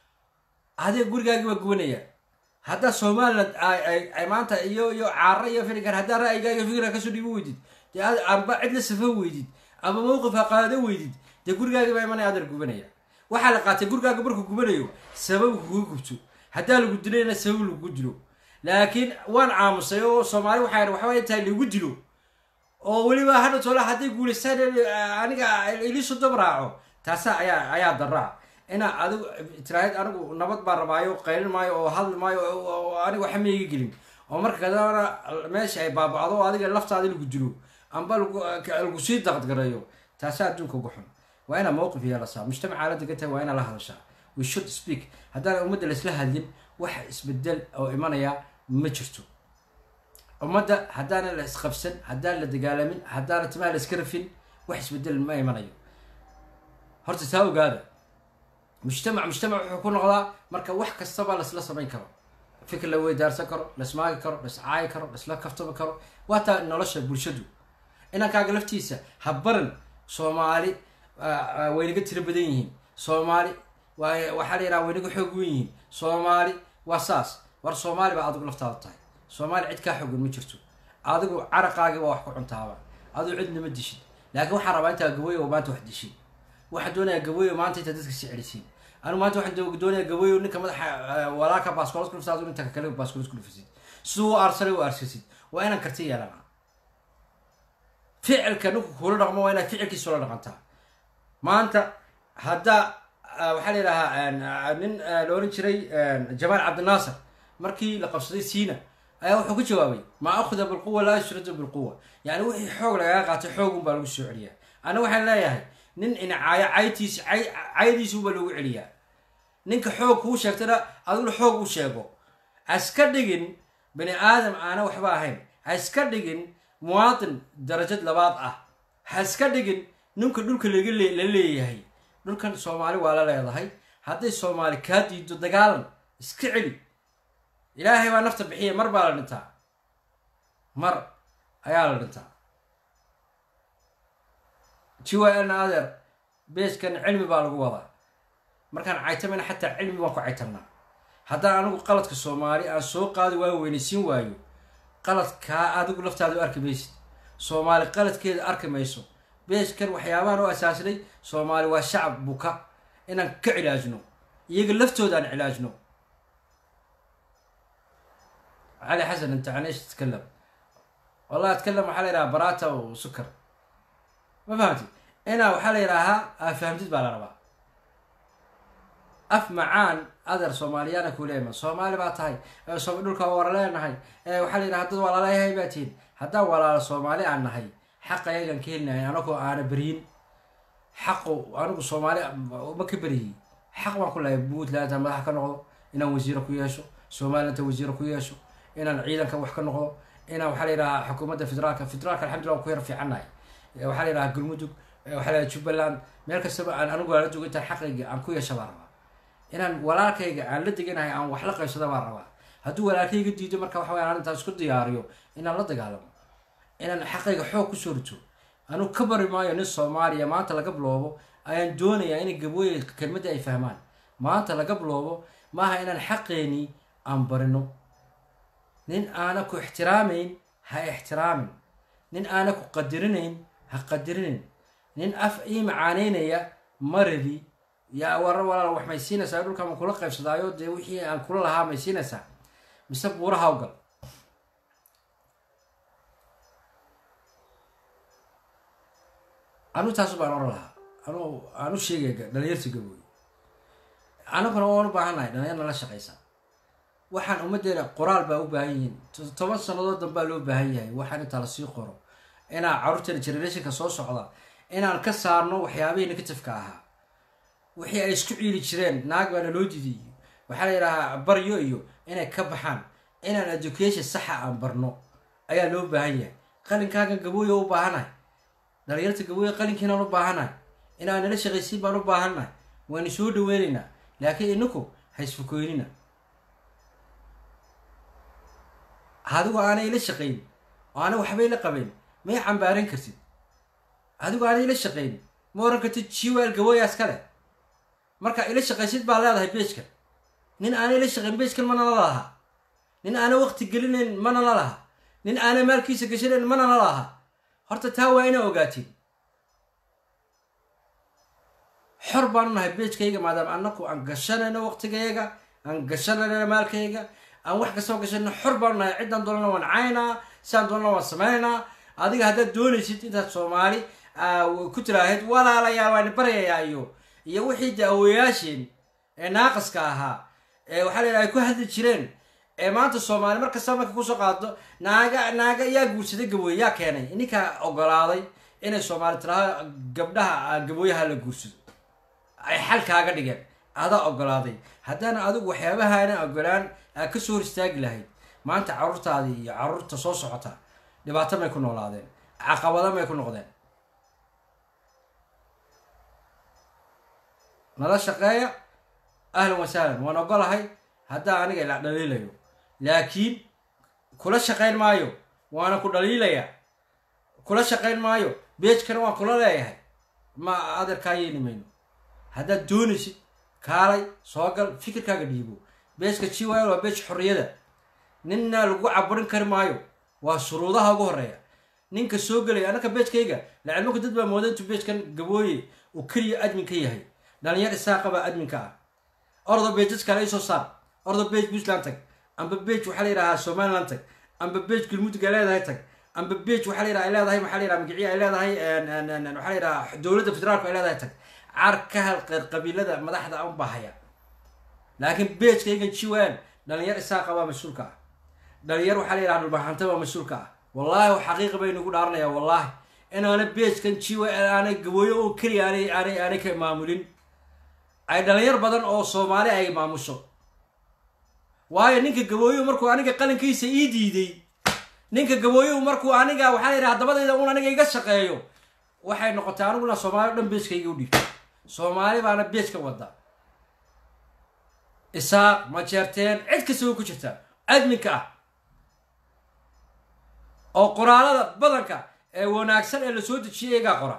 adiga gurigaagii waa gubanaya haddaa somaliland ay maanta iyo iyo caara iyo firigan haddaa ra'yigaaga fikra kasoo dhiibo weydid dee amba cid la safan weydid ama mawqif ha qaado weydid dee gurigaagii baa imanaya adeer gubanaya waxaa la qaatay gurigaaga markuu gubanayo sabab kuga gubto haddaa lagu dilayna sabab lagu dilo laakiin waan aamusay oo soomaali waxaa waxbaa intaa lagu dilo oo weliba hadha toola hadday guulaystaan aniga iliisu dab raaco taasa ayaa ayaa daraa inaa adigu tiraahid anigu nabad baan rabaayo qaylin maayo oo hadli maayo aniga waxa ma iga gelin oo marka kadana meesha ay baabacdo oo adiga laftaada lagu dilo amba lagu sii daqadgareeyo taasa adduunka ugu xun waa inaa mowqif yeelasaa mujtamaca la degan tahay waa inaa la hadashaa we should speak haddaan ummadda laisla hadlin wax isbedel oo imanaya ma jirto ummadda haddaana la isqabsan haddaan la dagaalamin haddaana timaha la iska rafin wax isbedel ma imanayo horta taa ogaada mujtamac mujtamac wuxuu ku noqdaa marka wax kastaba laisla samayn karo fikir la weydaarsan karo laismaagi karo laiscaayi karo laisla kaftami karo waa taa nolosha bulshadu inankaaga laftiisa ha baran soomaali waynaga tiro badan yihiin soomaali waxaa la yidhaha waynaga xoog wen yihiin soomaali waa saas war soomaali baa adigu laftaada tahay soomaali cid kaa xoogan ma jirto adigu caraqaagii waa wax ku cuntaaba adigu cidna ma dishid laakiin waxaan rabaa intaa gaboyo maanta wax dishin waxaan doonayaa gaboyo maanta intaa dadka si celisiin anigu maanta waxaan doonayaa gaboyo ninka madaxa walaaka baaskoolad ku dhufta adigu inta kale baaskoolad ku dhufisid siduu u aarsanay u aarsasid waa inaan karti yeelana ficilka ninku kula dhaqmo waa inaad ficilkiisa ula dhaqantaa maanta haddaa waxaa la yidhahaa nin la oran jiray jamaal cabdinaasir markii la qabsaday siina ayaa wuxuu ku jawaabay maa akhda bilquwa laa yushradu bilquwa yani wixii xoog lagaga qaatay xoogun baa lagu soo celiyaa ana waxaan leeyahay nin inacaayo caytiis caydiisuba loogu celiyaa ninka xoog kuu sheegtana adiguna xoog u sheego haska dhigin bani aadam aana waxba ahayn haska dhigin muwaatin darajad labaad ah haska dhigin ninka dhulka laga le- la leeyahay dhulkan soomaali waa la leedahay hadday soomaali kaa diido dagaalan iska celi ilaahay baa nafta bixiya mar baa la dhintaa mar ayaa la dhintaa jiwaan adeer beeskan cilmi baa lagu wadaa markaan caytamana xataa cilmi baan ku caytamnaa haddaan anigu qaladka soomaali aan soo qaadi waayo weynaysiin waayo qaladkaa adigu laftaada u arki maysid soomaali qaladkeeda arki mayso beeskan waxyaabahan u asaasnay soomaali waa shacab buka inaan ka cilaajno iyaga laftooda aan cilaajno cali xasan inta can ايش تتكلم والله اتكلم waxaa la yidhaha barata و sukar ma fahamtid inaa waxaa la yidhaahaa aa fahamtid baa la rabaa af macaan adeer soomaaliyaana ku leema soomaali baa tahay ee so- dhulka waa wara leenahay ee waxaa la yidhaha dad walaalayahay baa tihin haddaan walaalo soomaali aan nahay xaqa ayagan ka helinahay anagoo aana beryin xaqu anigu soomaali ma ka beriyey xaq baan ku lahay puntland intaan madax ka noqdo inaan wasiiro ku yeesho somaliland intaan wasiiro ku yeesho inaan ciidanka wax ka noqdo inaan waxaa la yidhaha xukuumadda federaalka federaalka alxamdulillah waan ku yar fiicannahay Eh, waxaa la yidhaha galmudug eh, waxaa la yidhaha jubbaland meel kastaba aan anigu aan la jogo intaan xaqayga aan ku yeesha baan rabaa inaan walaalkayga aan la deganahay aan wax la qaybsada baan rabaa hadduu walaalkayga diido marka waxa waya aan intaan isku diyaariyo inaan la dagaalamo inaan xaqayga xoog kusoo rito anuu ka bari maayo nin soomaaliya maanta laga biloobo ayaan doonayaa inay gabooye kelmadda ay fahmaan maanta laga biloobo maaha inaan xaqeeni aan barino nin aana ku ixtiraamayn ha ixtiraamin nin aana ku qadirinayn ha qadirinin nin af ii macaaneynaya ma rabi yaa war walaal wax may siinaysaa dhulka ma kula qaybsadaayo dee wixii aan kula lahaa may siinaysaa mise buuraha u gal anu taasu baan oran lahaa anu aanu sheegaya dhalinyarta gabooy anaguna waan u baahannahay dhalinyar nala shaqaysa waxaan ummaddeena qoraal baa u baahan yihiin to- toban sannadood danbaa loo baahan yahay waxaan intaa lasii qoro inaan carruurteena generationka soo socda inaan ka saarno waxyaabihii negatifeka ahaa wixii ay isku ciili jireen naag baana loo diiday iyo waxaa la yidhahaa baryo iyo inay ka baxaan inaan education saxa aan barno ayaa loo baahan yahay qalinkaagan gabooya u baahanahay dhalinyarta gabooya qalinkiinaan u baahanahay inaan nala shaqaysiin baan u baahannahay waynu soo dhaweynaynaa laakiin inaku ha isfukoynina adigu aanay ila shaqayn oo aanay waxba ila qabayn may cambaaran kartid adigu aanay ila shaqayn ma oran kartid jiwaal gabooyaas kale marka ila shaqaysid baa leedahay beejkan nin aanay ila shaqayn beejkan mana la laha nin aanay waqti gelinayn mana la laha nin aanay maalkiisa gashanayn mana la laha horta taa waa inaa ogaatiin xor baanu nahay beejkayga maadaama annaku aan gashanayno waqtigayaga aan gashanayno maalkayga aan wax kastoo gashanayno xor baanu nahay ciddaan doonana waan caynaa sidaan doonana waan sameynaynaa adiga haddaad doonaysid intaad soomaali aa, ku tiraahid walaalayaal waan baryayaa iyo iyo wixii de awoyaasheen ee naaqaska ahaa ee waxaa la yidhaha ay ku hadli jireen ee maanta soomaali mar kasta marka kusoo qaado naaga naaga yaa guursaday gabooye yaa keenay ninkaa ogolaaday inay soomaali tiraahdo gabdhaha ah, gabooyaha la guursado ay xal kaaga dhigeen adaa ogolaaday haddana adigu waxyaabahaana ogolaan aad ka soo hor istaagi lahayd maanta carruurtaadii iyo carruurta soo socota dhibaato may ku noolaadeen caqabado may ku noqdeen nala shaqeeya ahlan wasahlan waan ogolahay haddaa aniga ila dhaliilayo laakiin kula shaqayn maayo waana ku dhaliilaya kula shaqayn maayo beejkana waan kula leeyahay ma adeerkaa yeeli mayno haddaad doonaysid kaalay soo gal fikirkaaga dhiibo beejka jiwal waa beej xorriyada ninna lagu caburin kari maayo waa shuruudaha ugu horeeya ninka soo gelaya annaka beejkayga lacilmaka dad baa mooda intuu beejkan gabooye uu keliya admin ka yahay dhalinyar isaaqa baa adminka ah ordo beejad kale isoo saar ordo beej puntland tag amba beej waxaa la yidhahaa somaliland tag amba beej galmudug ay leedahay tag amba beej waxaa la yidhaha ay leedahay maxaa la yidhaha magiciya ay leedahay en- en- en- waxaa la yidhaha dowladda federaalku ay leedahay tag car ka halqeer qabiilada madaxda un bahaya laakiin beejkaygan jiwaan dhalinyar isaaqa baa mas-uulka ah dhalinyar waxaa la yidhaha dhulbaxanta baa mas-uulka ah wallaahi xaqiiqa baynu ku dhaaranayaa wallaahi inaana beejkan jiwa aanay gabooyo oo keliya aanay aanay aanay ka maamulin ay dhalinyar badan oo soomaali ay maamusho waayo ninka gabooyuhu markuu aniga qalinkiisa ii diiday ninka gabooyuhu markuu aniga waxaa la yidhaha dabadayda un aniga iga shaqeeyo waxay noqotay aniguna soomaali o dhan beeskayga u dhiibtay soomaali baana beeska wada isaaq majeerteen cid kasta way ku jirtaa adminka ah oo qoraalada badanka ee wanaagsan ee lasoo dejiyay iyagaa qora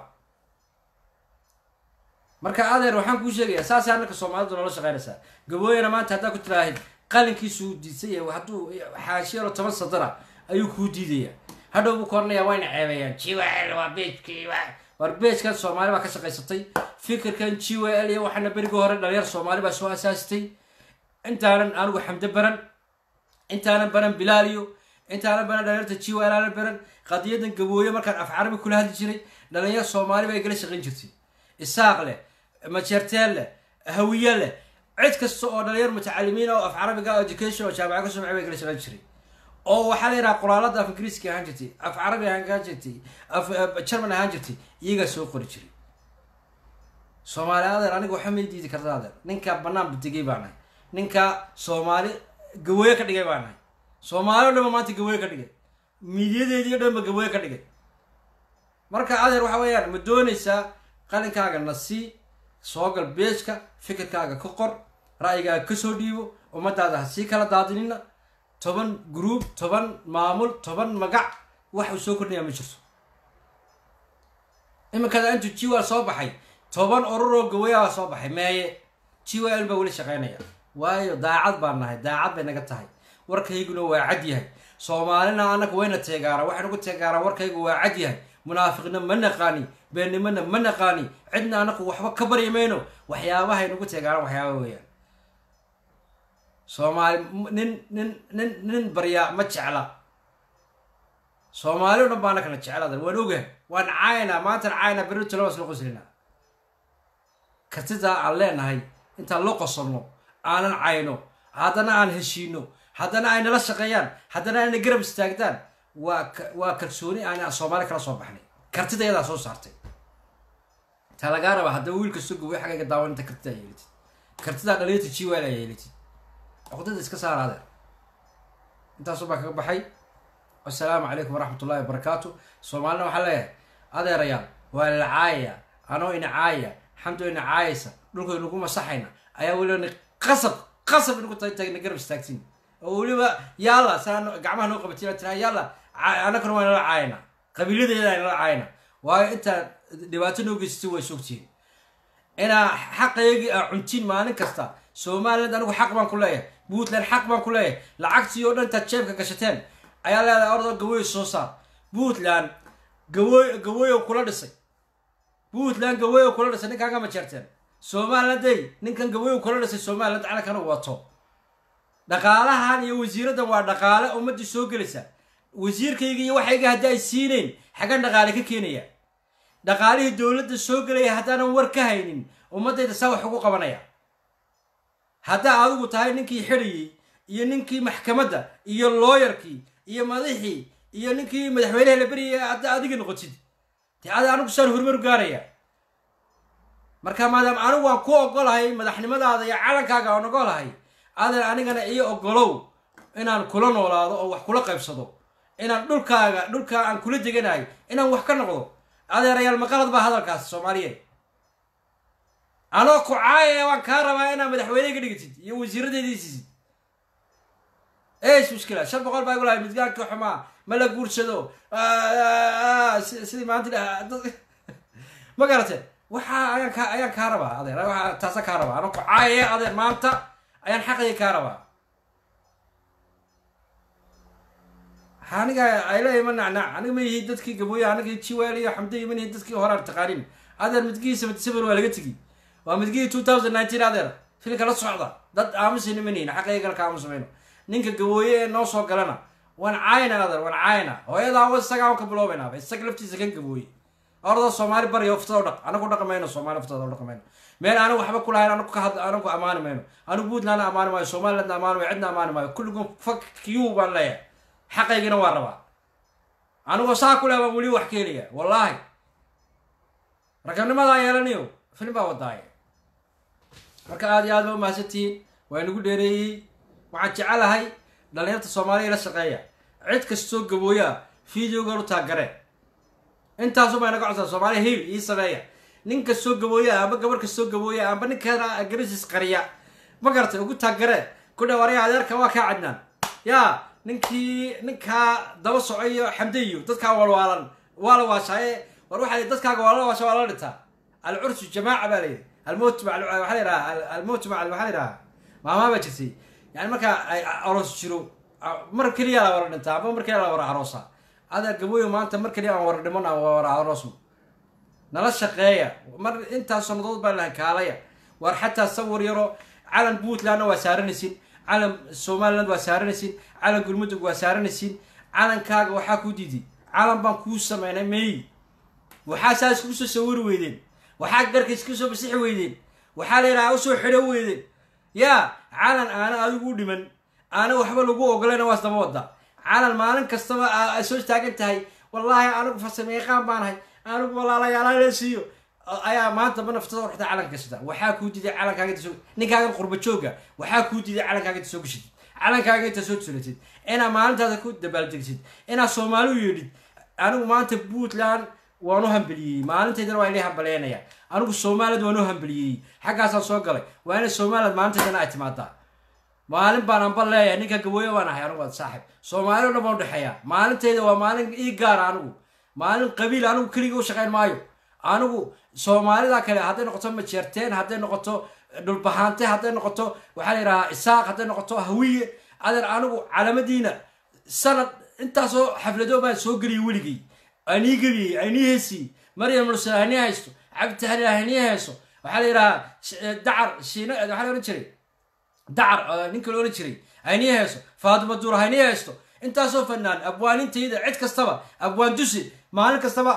marka adeer waxaan kuu sheegayaa saasay annaka soomaalidu noola shaqaynaysaa gabooyana maanta haddaa ku tiraahid qalinkiisuu diidsay hadduu xaashiyalo toban sadara ayuu kuu diidaya hadhow buu koranayaa wayna ceebeeyaan jiwel waa beejkii war beejkan soomaali baa ka shaqaysatay fikirkan g w l iyo waxaana berigii hore dhalinyar soomaali baa soo asaasitay intaanan anigu xamdo baran intaanan baran bilaaliyo intaanan baran dhalinyarta g w l aanan baran qadiyadan gabooye markaan af carabi kula hadli jiray dhalinyar soomaali baa igala shaqayn jirtay isaaq leh majeerteen leh hawiye leh cid kasta oo dhalinyar mutacalimiin oo af carabiga education oo jaamaca ka sumcay baa igala shaqayn jiray oo waxaa la yidhaha qoraalada af ingiriiska ahaan jirtay af carabi ahaan jirtay af german ahaan jirtay iyagaa soo qori jiray soomaali adeer aniga waxa may diidi karta adeer ninka banaan badigay baa nahay ninka soomaali gawooye ka dhigay baa nahay soomaali o dhan ba maanta gawooye ka dhigay miidyadeedii o dhan ba gawooye ka dhigay marka adeer waxa weeyaan ma doonaysaa qalinkaaga na sii soogal beejka fikirkaaga ka qor ra'yigaaga kasoo dhiibo ummadaada ha sii kala daadinina toban group toban maamul toban magac wax uu soo kordhinayaa ma jirto iminkada intuu jiwal soo baxay toban oruroo gawayaa soo baxay meeye jiwal baa weli shaqaynaya waayo daacad baan nahay daacad bay naga tahay warkayguna waa cad yahay soomaalina annaga wayna teegaaraan waxay nagu teegaaraan warkaygu waa cad yahay munaafiqna ma naqaani beennimona ma naqaani cidna anaku waxba ka baryi mayno waxyaabahay nagu teegaaraan waxyaaba weeyaan soomaali nin nin nin nin baryaa ma jecla soomaali o dhan baa anakana jecladan waan ogahay waan caayna maantan caayna berito laba isla qoslina kartidaa aan leenahay intaan la qosolno aanan cayno haddana aan heshiino haddana ay nala shaqeeyaan haddana ayna garab istaagdaan waa waa kalsooni aan soomaali kala soo baxnay kartida iyadaa soo saartay taa lagaa raba haddaba wiil kastoo gaway xagayga daawan inta kartida ay yeelitid kartidaa dhalinyarta jiwal ay yeelitid cuqdada iska saar adeer intaasuu baa kaga baxay assalaamu calaykum waraxmat ullahi wabarakaatu soomaalina waxaa leeyahay adeerayaal waa la caayaya anoo ina caayaya xamdo ina caayaysa dhulka inagu masaxayna ayaa weliba qasab qasab inagu tagna garab istaagtin oo weliba yaalla saa gacmaha noo qabatin tira yaalla anakuna waa nala caayana qabiiladeeda ay nala caayana waayo intaa dhibaato noo geysatay way sogtihiin inaa xaqaygii aa cuntiin maalin kasta somaliland anigu xaq baan ku leeyahay puntland xaq baan ku leeyahay lacagtii oo dhan intaad jeebka gashateen ayaa leedahay ordoo gawooy soo saar puntland gawooy gawooyo kula dhisay puntland gawooyo kula dhisay ninkaan ma jeerteen somaliland day ninkan gawooyo kula dhisay somaliland calankana wato dhaqaalahan iyo wasiiraddan waa dhaqaale ummaddii soo gelaysa wasiirkayga iyo waxayga haddii ay siineyn xaggan dhaqaale ka keenaya dhaqaalihii dowladda soo gelaya haddaanan war ka haynin ummaddayda saa wax ugu qabanaya haddaa adigu tahay ninkii xidhayey iyo ninkii maxkamadda iyo looyarkii iyo madaxii iyo ninkii madaxweynaha la beryaya hadda adiga noqotid dee ada anigu saan horumaru gaaraya marka maadaama anigu waan ku ogolahay madaxnimadaada iyo calankaaga aan ogolahay adan anigana iyo ogolow inaan kula noolaado oo wax kula qaybsado inaan dhulkaaga dhulkaa aan kula deganahay inaan wax ka noqdo adeerayaal maqalad baa hadalkaas soomaaliyeed anoo ku caayaya waan kaa rabaa inaad madaxweyne ka dhigtid iyo wasiiradeedii siisid eesh mushkila shan boqol baa igu lahay midgaankii xumaa ma la guursado sidii maanta ma garate waxa ayaan ka ayaan kaa rabaa adeer waa taasa kaa rabaa anoo ku caayaya adeer maanta ayaan xaqayga kaa rabaa aniga ayleeya ma nacnac aniga ma yihi dadkii gabooye aniga jiweel iyo xamdiya ma yihi dadkii horaan taqaanin adeer midgihii seventy seven waa laga tegi waa midgihii two thousand nineteen adeer filka la socda dad aamusayna ma nihin xaqaygana ka aamusamayno ninka gabooye ee noo soo galana waan caayna adeer waan caayna hooyadaa wa isagaa waan ka biloobaynaaba isaga laftiisa kan gabooye orda soomaali barya uftada dhaq anagu dhaqi mayno soomaali uftada dhaqi mayno meel anigu waxba ku lahayn anagu ka had anagu amaani mayno anigu puntlandna amaani maayo somalilandna amaani maayo cidna amaani maayo kulligun fak q baan leeyahay xaqaygina waa rabaa anigoo saa ku leh baan weli wax ka helaya wallaahi raganimadaa yeelanayo film baa wadaaye marka aada iyo aad ba umahadsantihiin waa inagu dheereeyey waxaan jecelahay dhalinyarta soomaaliya la shaqeeya cid kastoo gabooyaa videogan u taagare intaasubaa naga codsaa soomaaliya hiil ii sameeya nin kastoo gabooya amba gabar kastoo gabooya amba ninkeena garasis qariya ma garatay ugu taagaree ku dhawaaraya adeerka waa kaa cadnaan yaa ninkii ninkaa daba socoyo xamde iyo dadkaa walwaalan waa la waashaaye war waxaa dadkaaga waa la waasha waa la dhintaa alcursu jamaaca baa layidhi almowt ma waxaa la yidhaha almowt ma waxaa la yidhaha maamaa baa jirtay yani marka ay aroos jiro mar keliya la wara dhintaa amba mar keliya la wara aroosa adeer gabooyo maanta mar keliya aan wara dhiman aan wara aroosno nala shaqeeya mar intaas sannadood baa lahan kaalaya war xataa sawir yaro calan puntlandna waa saaranaysin calan somaliland waa saaranaysin calan gulmudug waa saaranaysin calankaaga waxaa kuu diiday calan baan kuu sameynay may waxaa saas kuu soo sawiri weydeen waxaa garkays ka soo basixi weydeen waxaa la yidhaha usoo xidho weydeen yaa calan aana adigu u dhiman aana waxba lagu ogolayna waas daba wada calan maalin kastaba ay soo taagan tahay wallaahi anigu farsameeqaan baanahay anigu walaalayaala siiyo ayaa maanta ma naftada waxta calanka gashata waxaa kuu diiday calankaaga inta soo ninkaagan qurba jooga waxaa kuu diiday calankaaga inta soo gashatid calankaaga inta soo tulatid inaad maalintaada ku dabaaldegsid inaad soomaali u yeedhid anigu maanta puntland waan u hambeliyey maalintaydana waa inay hambaleynaya anigu somaliland waan u hambeliyey xaggaasaan soo galay waa inay somaliland maalintaydana ay timaadaa maalin baan amba leeyahay ninka gabooye baan ahay anigu saaxib soomaali o dhan baan udhexeeya maalintayda waa maalin ii gaara anigu maalin qabiil anigu keliga u shaqayn maayo anigu soomaalida kale hadday noqoto majeerteen hadday noqoto dhulbahaante hadday noqoto waxaa la yidhahaa isaaq hadday noqoto hawiye adeer anigu calamadiina sanad intaasoo xaflado baan soo geliyay weligay anii gebiyey anii heesiyey maryam mursal hanii haysto cabditahli hanii hayso waxaa la yidhahaa dacar shiina waxaa la odhan jiray dacar ninka la odhan jiray hanii hayso faatuma duur hanii haysto intaasoo fanaan abwaanintayda cid kastaba abwaan dusi maalin kastaba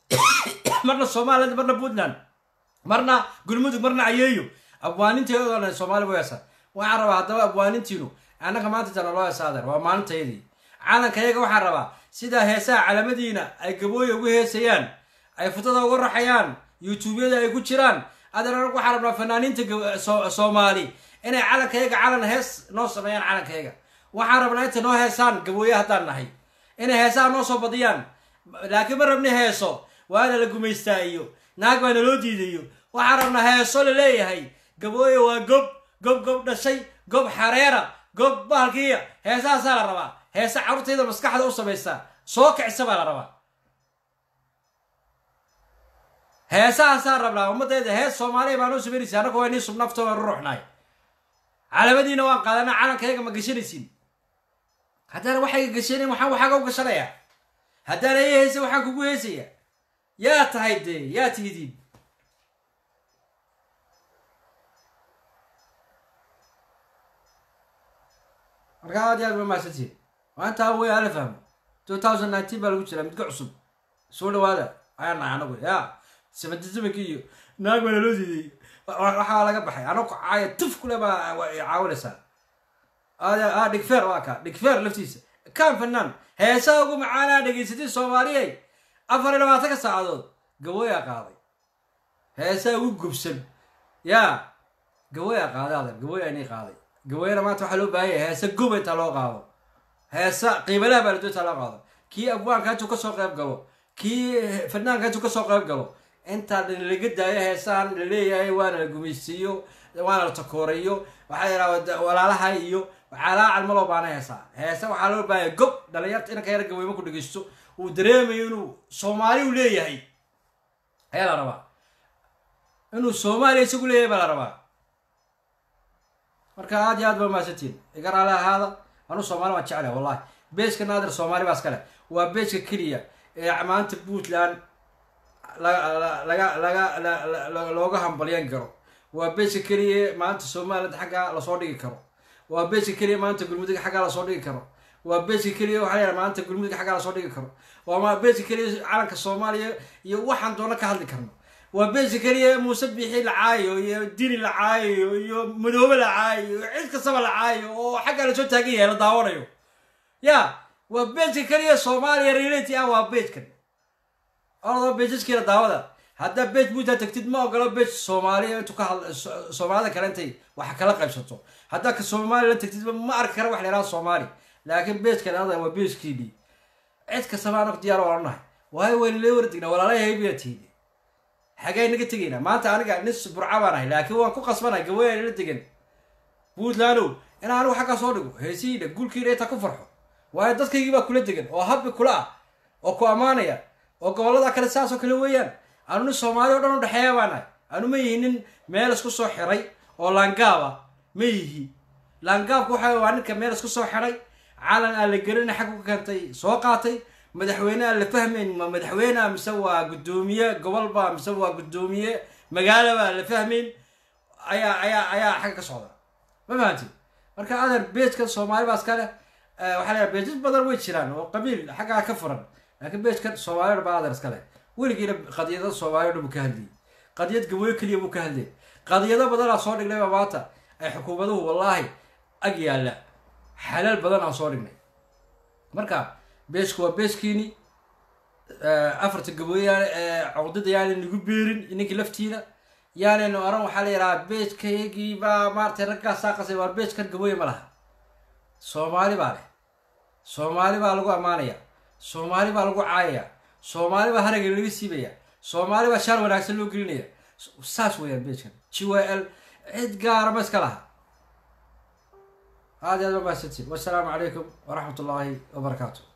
marna somaliland marna puntland marna gulmudug marna cayeeyo abwaaninteedoo dhan soomaali bu heesa waxaan rabaa haddaba abwaanintiinu annaga maanta jana loo heesaadeer waa maalintayadii calankayaga waxaan rabaa sidaa heesaha calamadiina ay gabooya ugu heesayaan ay futada uga raxayaan youtubeyada ay ku jiraan adeer anagu waxaan rabnaa fanaaniinta soomaali inay calankayaga calan hees noo sameeyaan calankayaga waxaan rabnaa intay noo heesaan gabooye haddaan nahay inay heesaha noo soo badiyaan laakiin ma rabni heeso waana la gumaystaa iyo naag baana loo diidayo waxaan rabnaa heeso la leeyahay gabooye waa gob gob gob dhashay gob xareera gob bahalkiiya heesahaasaa la rabaa heese carruurtayda maskaxda u samaysa soo kicisa baa la rabaa heesahaasaa rabnaa ummadayda hees soomaaliya baa noo samaynaysa annaga waa nii subnafto waan ruruxnahay calamadiina waan qaadana calankayaga ma gashanaysin haddana waxayga gashanayn waxaan waxaaga u gashanayaa haddaan ii heysay waxaan kugu heysaya yaa tahay dee yaa tihidiin marka aad iyo aad ba mahadsantihin maanta wey ala fahmo two thousand nineteen baa lagu jiraa midka cusub soo dhawaada ayaan nahay anagu ya seventy sevenki iyo naag baa naloo diiday waxaa laga baxay anagu caaya tuf kule baa caawinaysaa a dhigfeer waa ka dhigfeer laftiisa kaan fanaan heesaha ugu macaanaa dhegaysatay soomaaliyey afar iyo labaatanka saacadood gabooyaa qaaday heesaha ugu gubsan yaa gabooyaa qaaday adeer gabooyaa inii qaaday gabooyana maanta waxaa loo baahan yahay heese goba intaa loo qaado heesa qiibalaha baa ladoo intaa loo qaado kii abwaanka intuu kasoo qayb galo kii fanaanka intuu kasoo qayb galo intaa laga daayo heesahan laleeyahay waana la gumaysiiyo waana la takooreeyo waxaa yidhaha walaalaha iyo calaacal ma loo baana heesaa heese waxaa loo baahaya gob dhalinyarta inanka yara gabooy marku dhegeysto uu dareemayo inuu soomaali u leeyahay ayaa la rabaa inuu soomaaliya isagu leeyahay baa la rabaa marka aad iyo aad ba mahadsantiin iga raali ahaada anuu soomaali waan jeclahay wallahi beejka naadir soomaali baa iskale waa beejka keliya ee maanta puntland laga laga laga looga hambalyan karo waa beejka keliya maanta somaliland xaggaa lasoo dhigi karo waa beejka keliya maanta gulmudug xaggaa lasoo dhigi karo waa beejka keliya waxaa layaha maanta gulmudug xaggaa lasoo dhigi karo waa beejka keliya calanka soomaaliya iyo waxaan doona ka hadli karno waa beejka keliya muuse biixi la caayo iyo dini la caayo iyo madoobe la caayo cid kastaba la caayo oo xaggaa lasoo taagan yahay la daawanayo ya waa beejka keliya soomaaliya reality ah waa beejkan oradoo beejaskeena daawada haddaa beej buutaa tagtid ma ogolo beej soomaaliya intuu ka hadla soomaalida kale intay wax kala qaybsato haddaa ka somalilan tagtid ma arki kara wax la yhaha soomaali laakiin beejkan ada waa beejkiidii cid kastaba anagu diyaar waa nahay waayo waynala wara tegnaa walaalayahay baa tiide xagee naga tegaynaa maanta aniga nin burca baan ahay laakiin waan ku qasbanay gaweyn la degan puntlandow in anigu xaggaa soo dhigo heesihiina guulkiina intaa ku farxo waayo dadkaygii baa kula degan oo habbi kula ah oo ku ammaanaya oo gobollada kale saas oo kale weeyaan anu nin soomaali o dhan u dhexeeya baan ahay anu ma yihi nin meel isku soo xiray oo laangaaba ma yihi laangaabku waxa waa ninka meel isku soo xiray calan aan la gelina xag ku keentay soo qaatay madaxweyne aan la fahmayn ma madaxweynea mise waa guddoomiye gobolba mise waa guddoomiye magaalaba aan la fahmayn ayaa ayaa ayaa xagga ka socda ma fahanti marka adeer beejkan soomaali baa iska leh waxaa la beejas badan way jiraan oo qabiil xaggaa ka furan laakiin beejkan soomaali baa adeer iska leh weligiina qadiyada soomaali dhan buu ka hadlayay qadiyad gaboyo keliya buu ka hadlayay qadiyado badanaa soo dhignayba maanta ay xukuumaduhu wallaahi ag yaalla xalaal badan aan soo dhignay marka beeshku waa beeshkiini afarta gabooyaan cawdada yaanan nagu beerin ninkii laftiina yaanaynu oran waxaa la yidhahaa beejkayagii baa maaratay raggaasaa qasay waar beejkan gabooye ma laha soomaali baa leh soomaali baa lagu ammaanaya soomaali baa lagu caayaya soomaali baa haragga laga siibaya soomaali baa shaar wanaagsan loo gelinaya saas weeyaan beejkan g y l cid gaara ma iska laha aad aad ma mahadsantiin wassalaamu calaykum waraxmat ullaahi wabarakaatu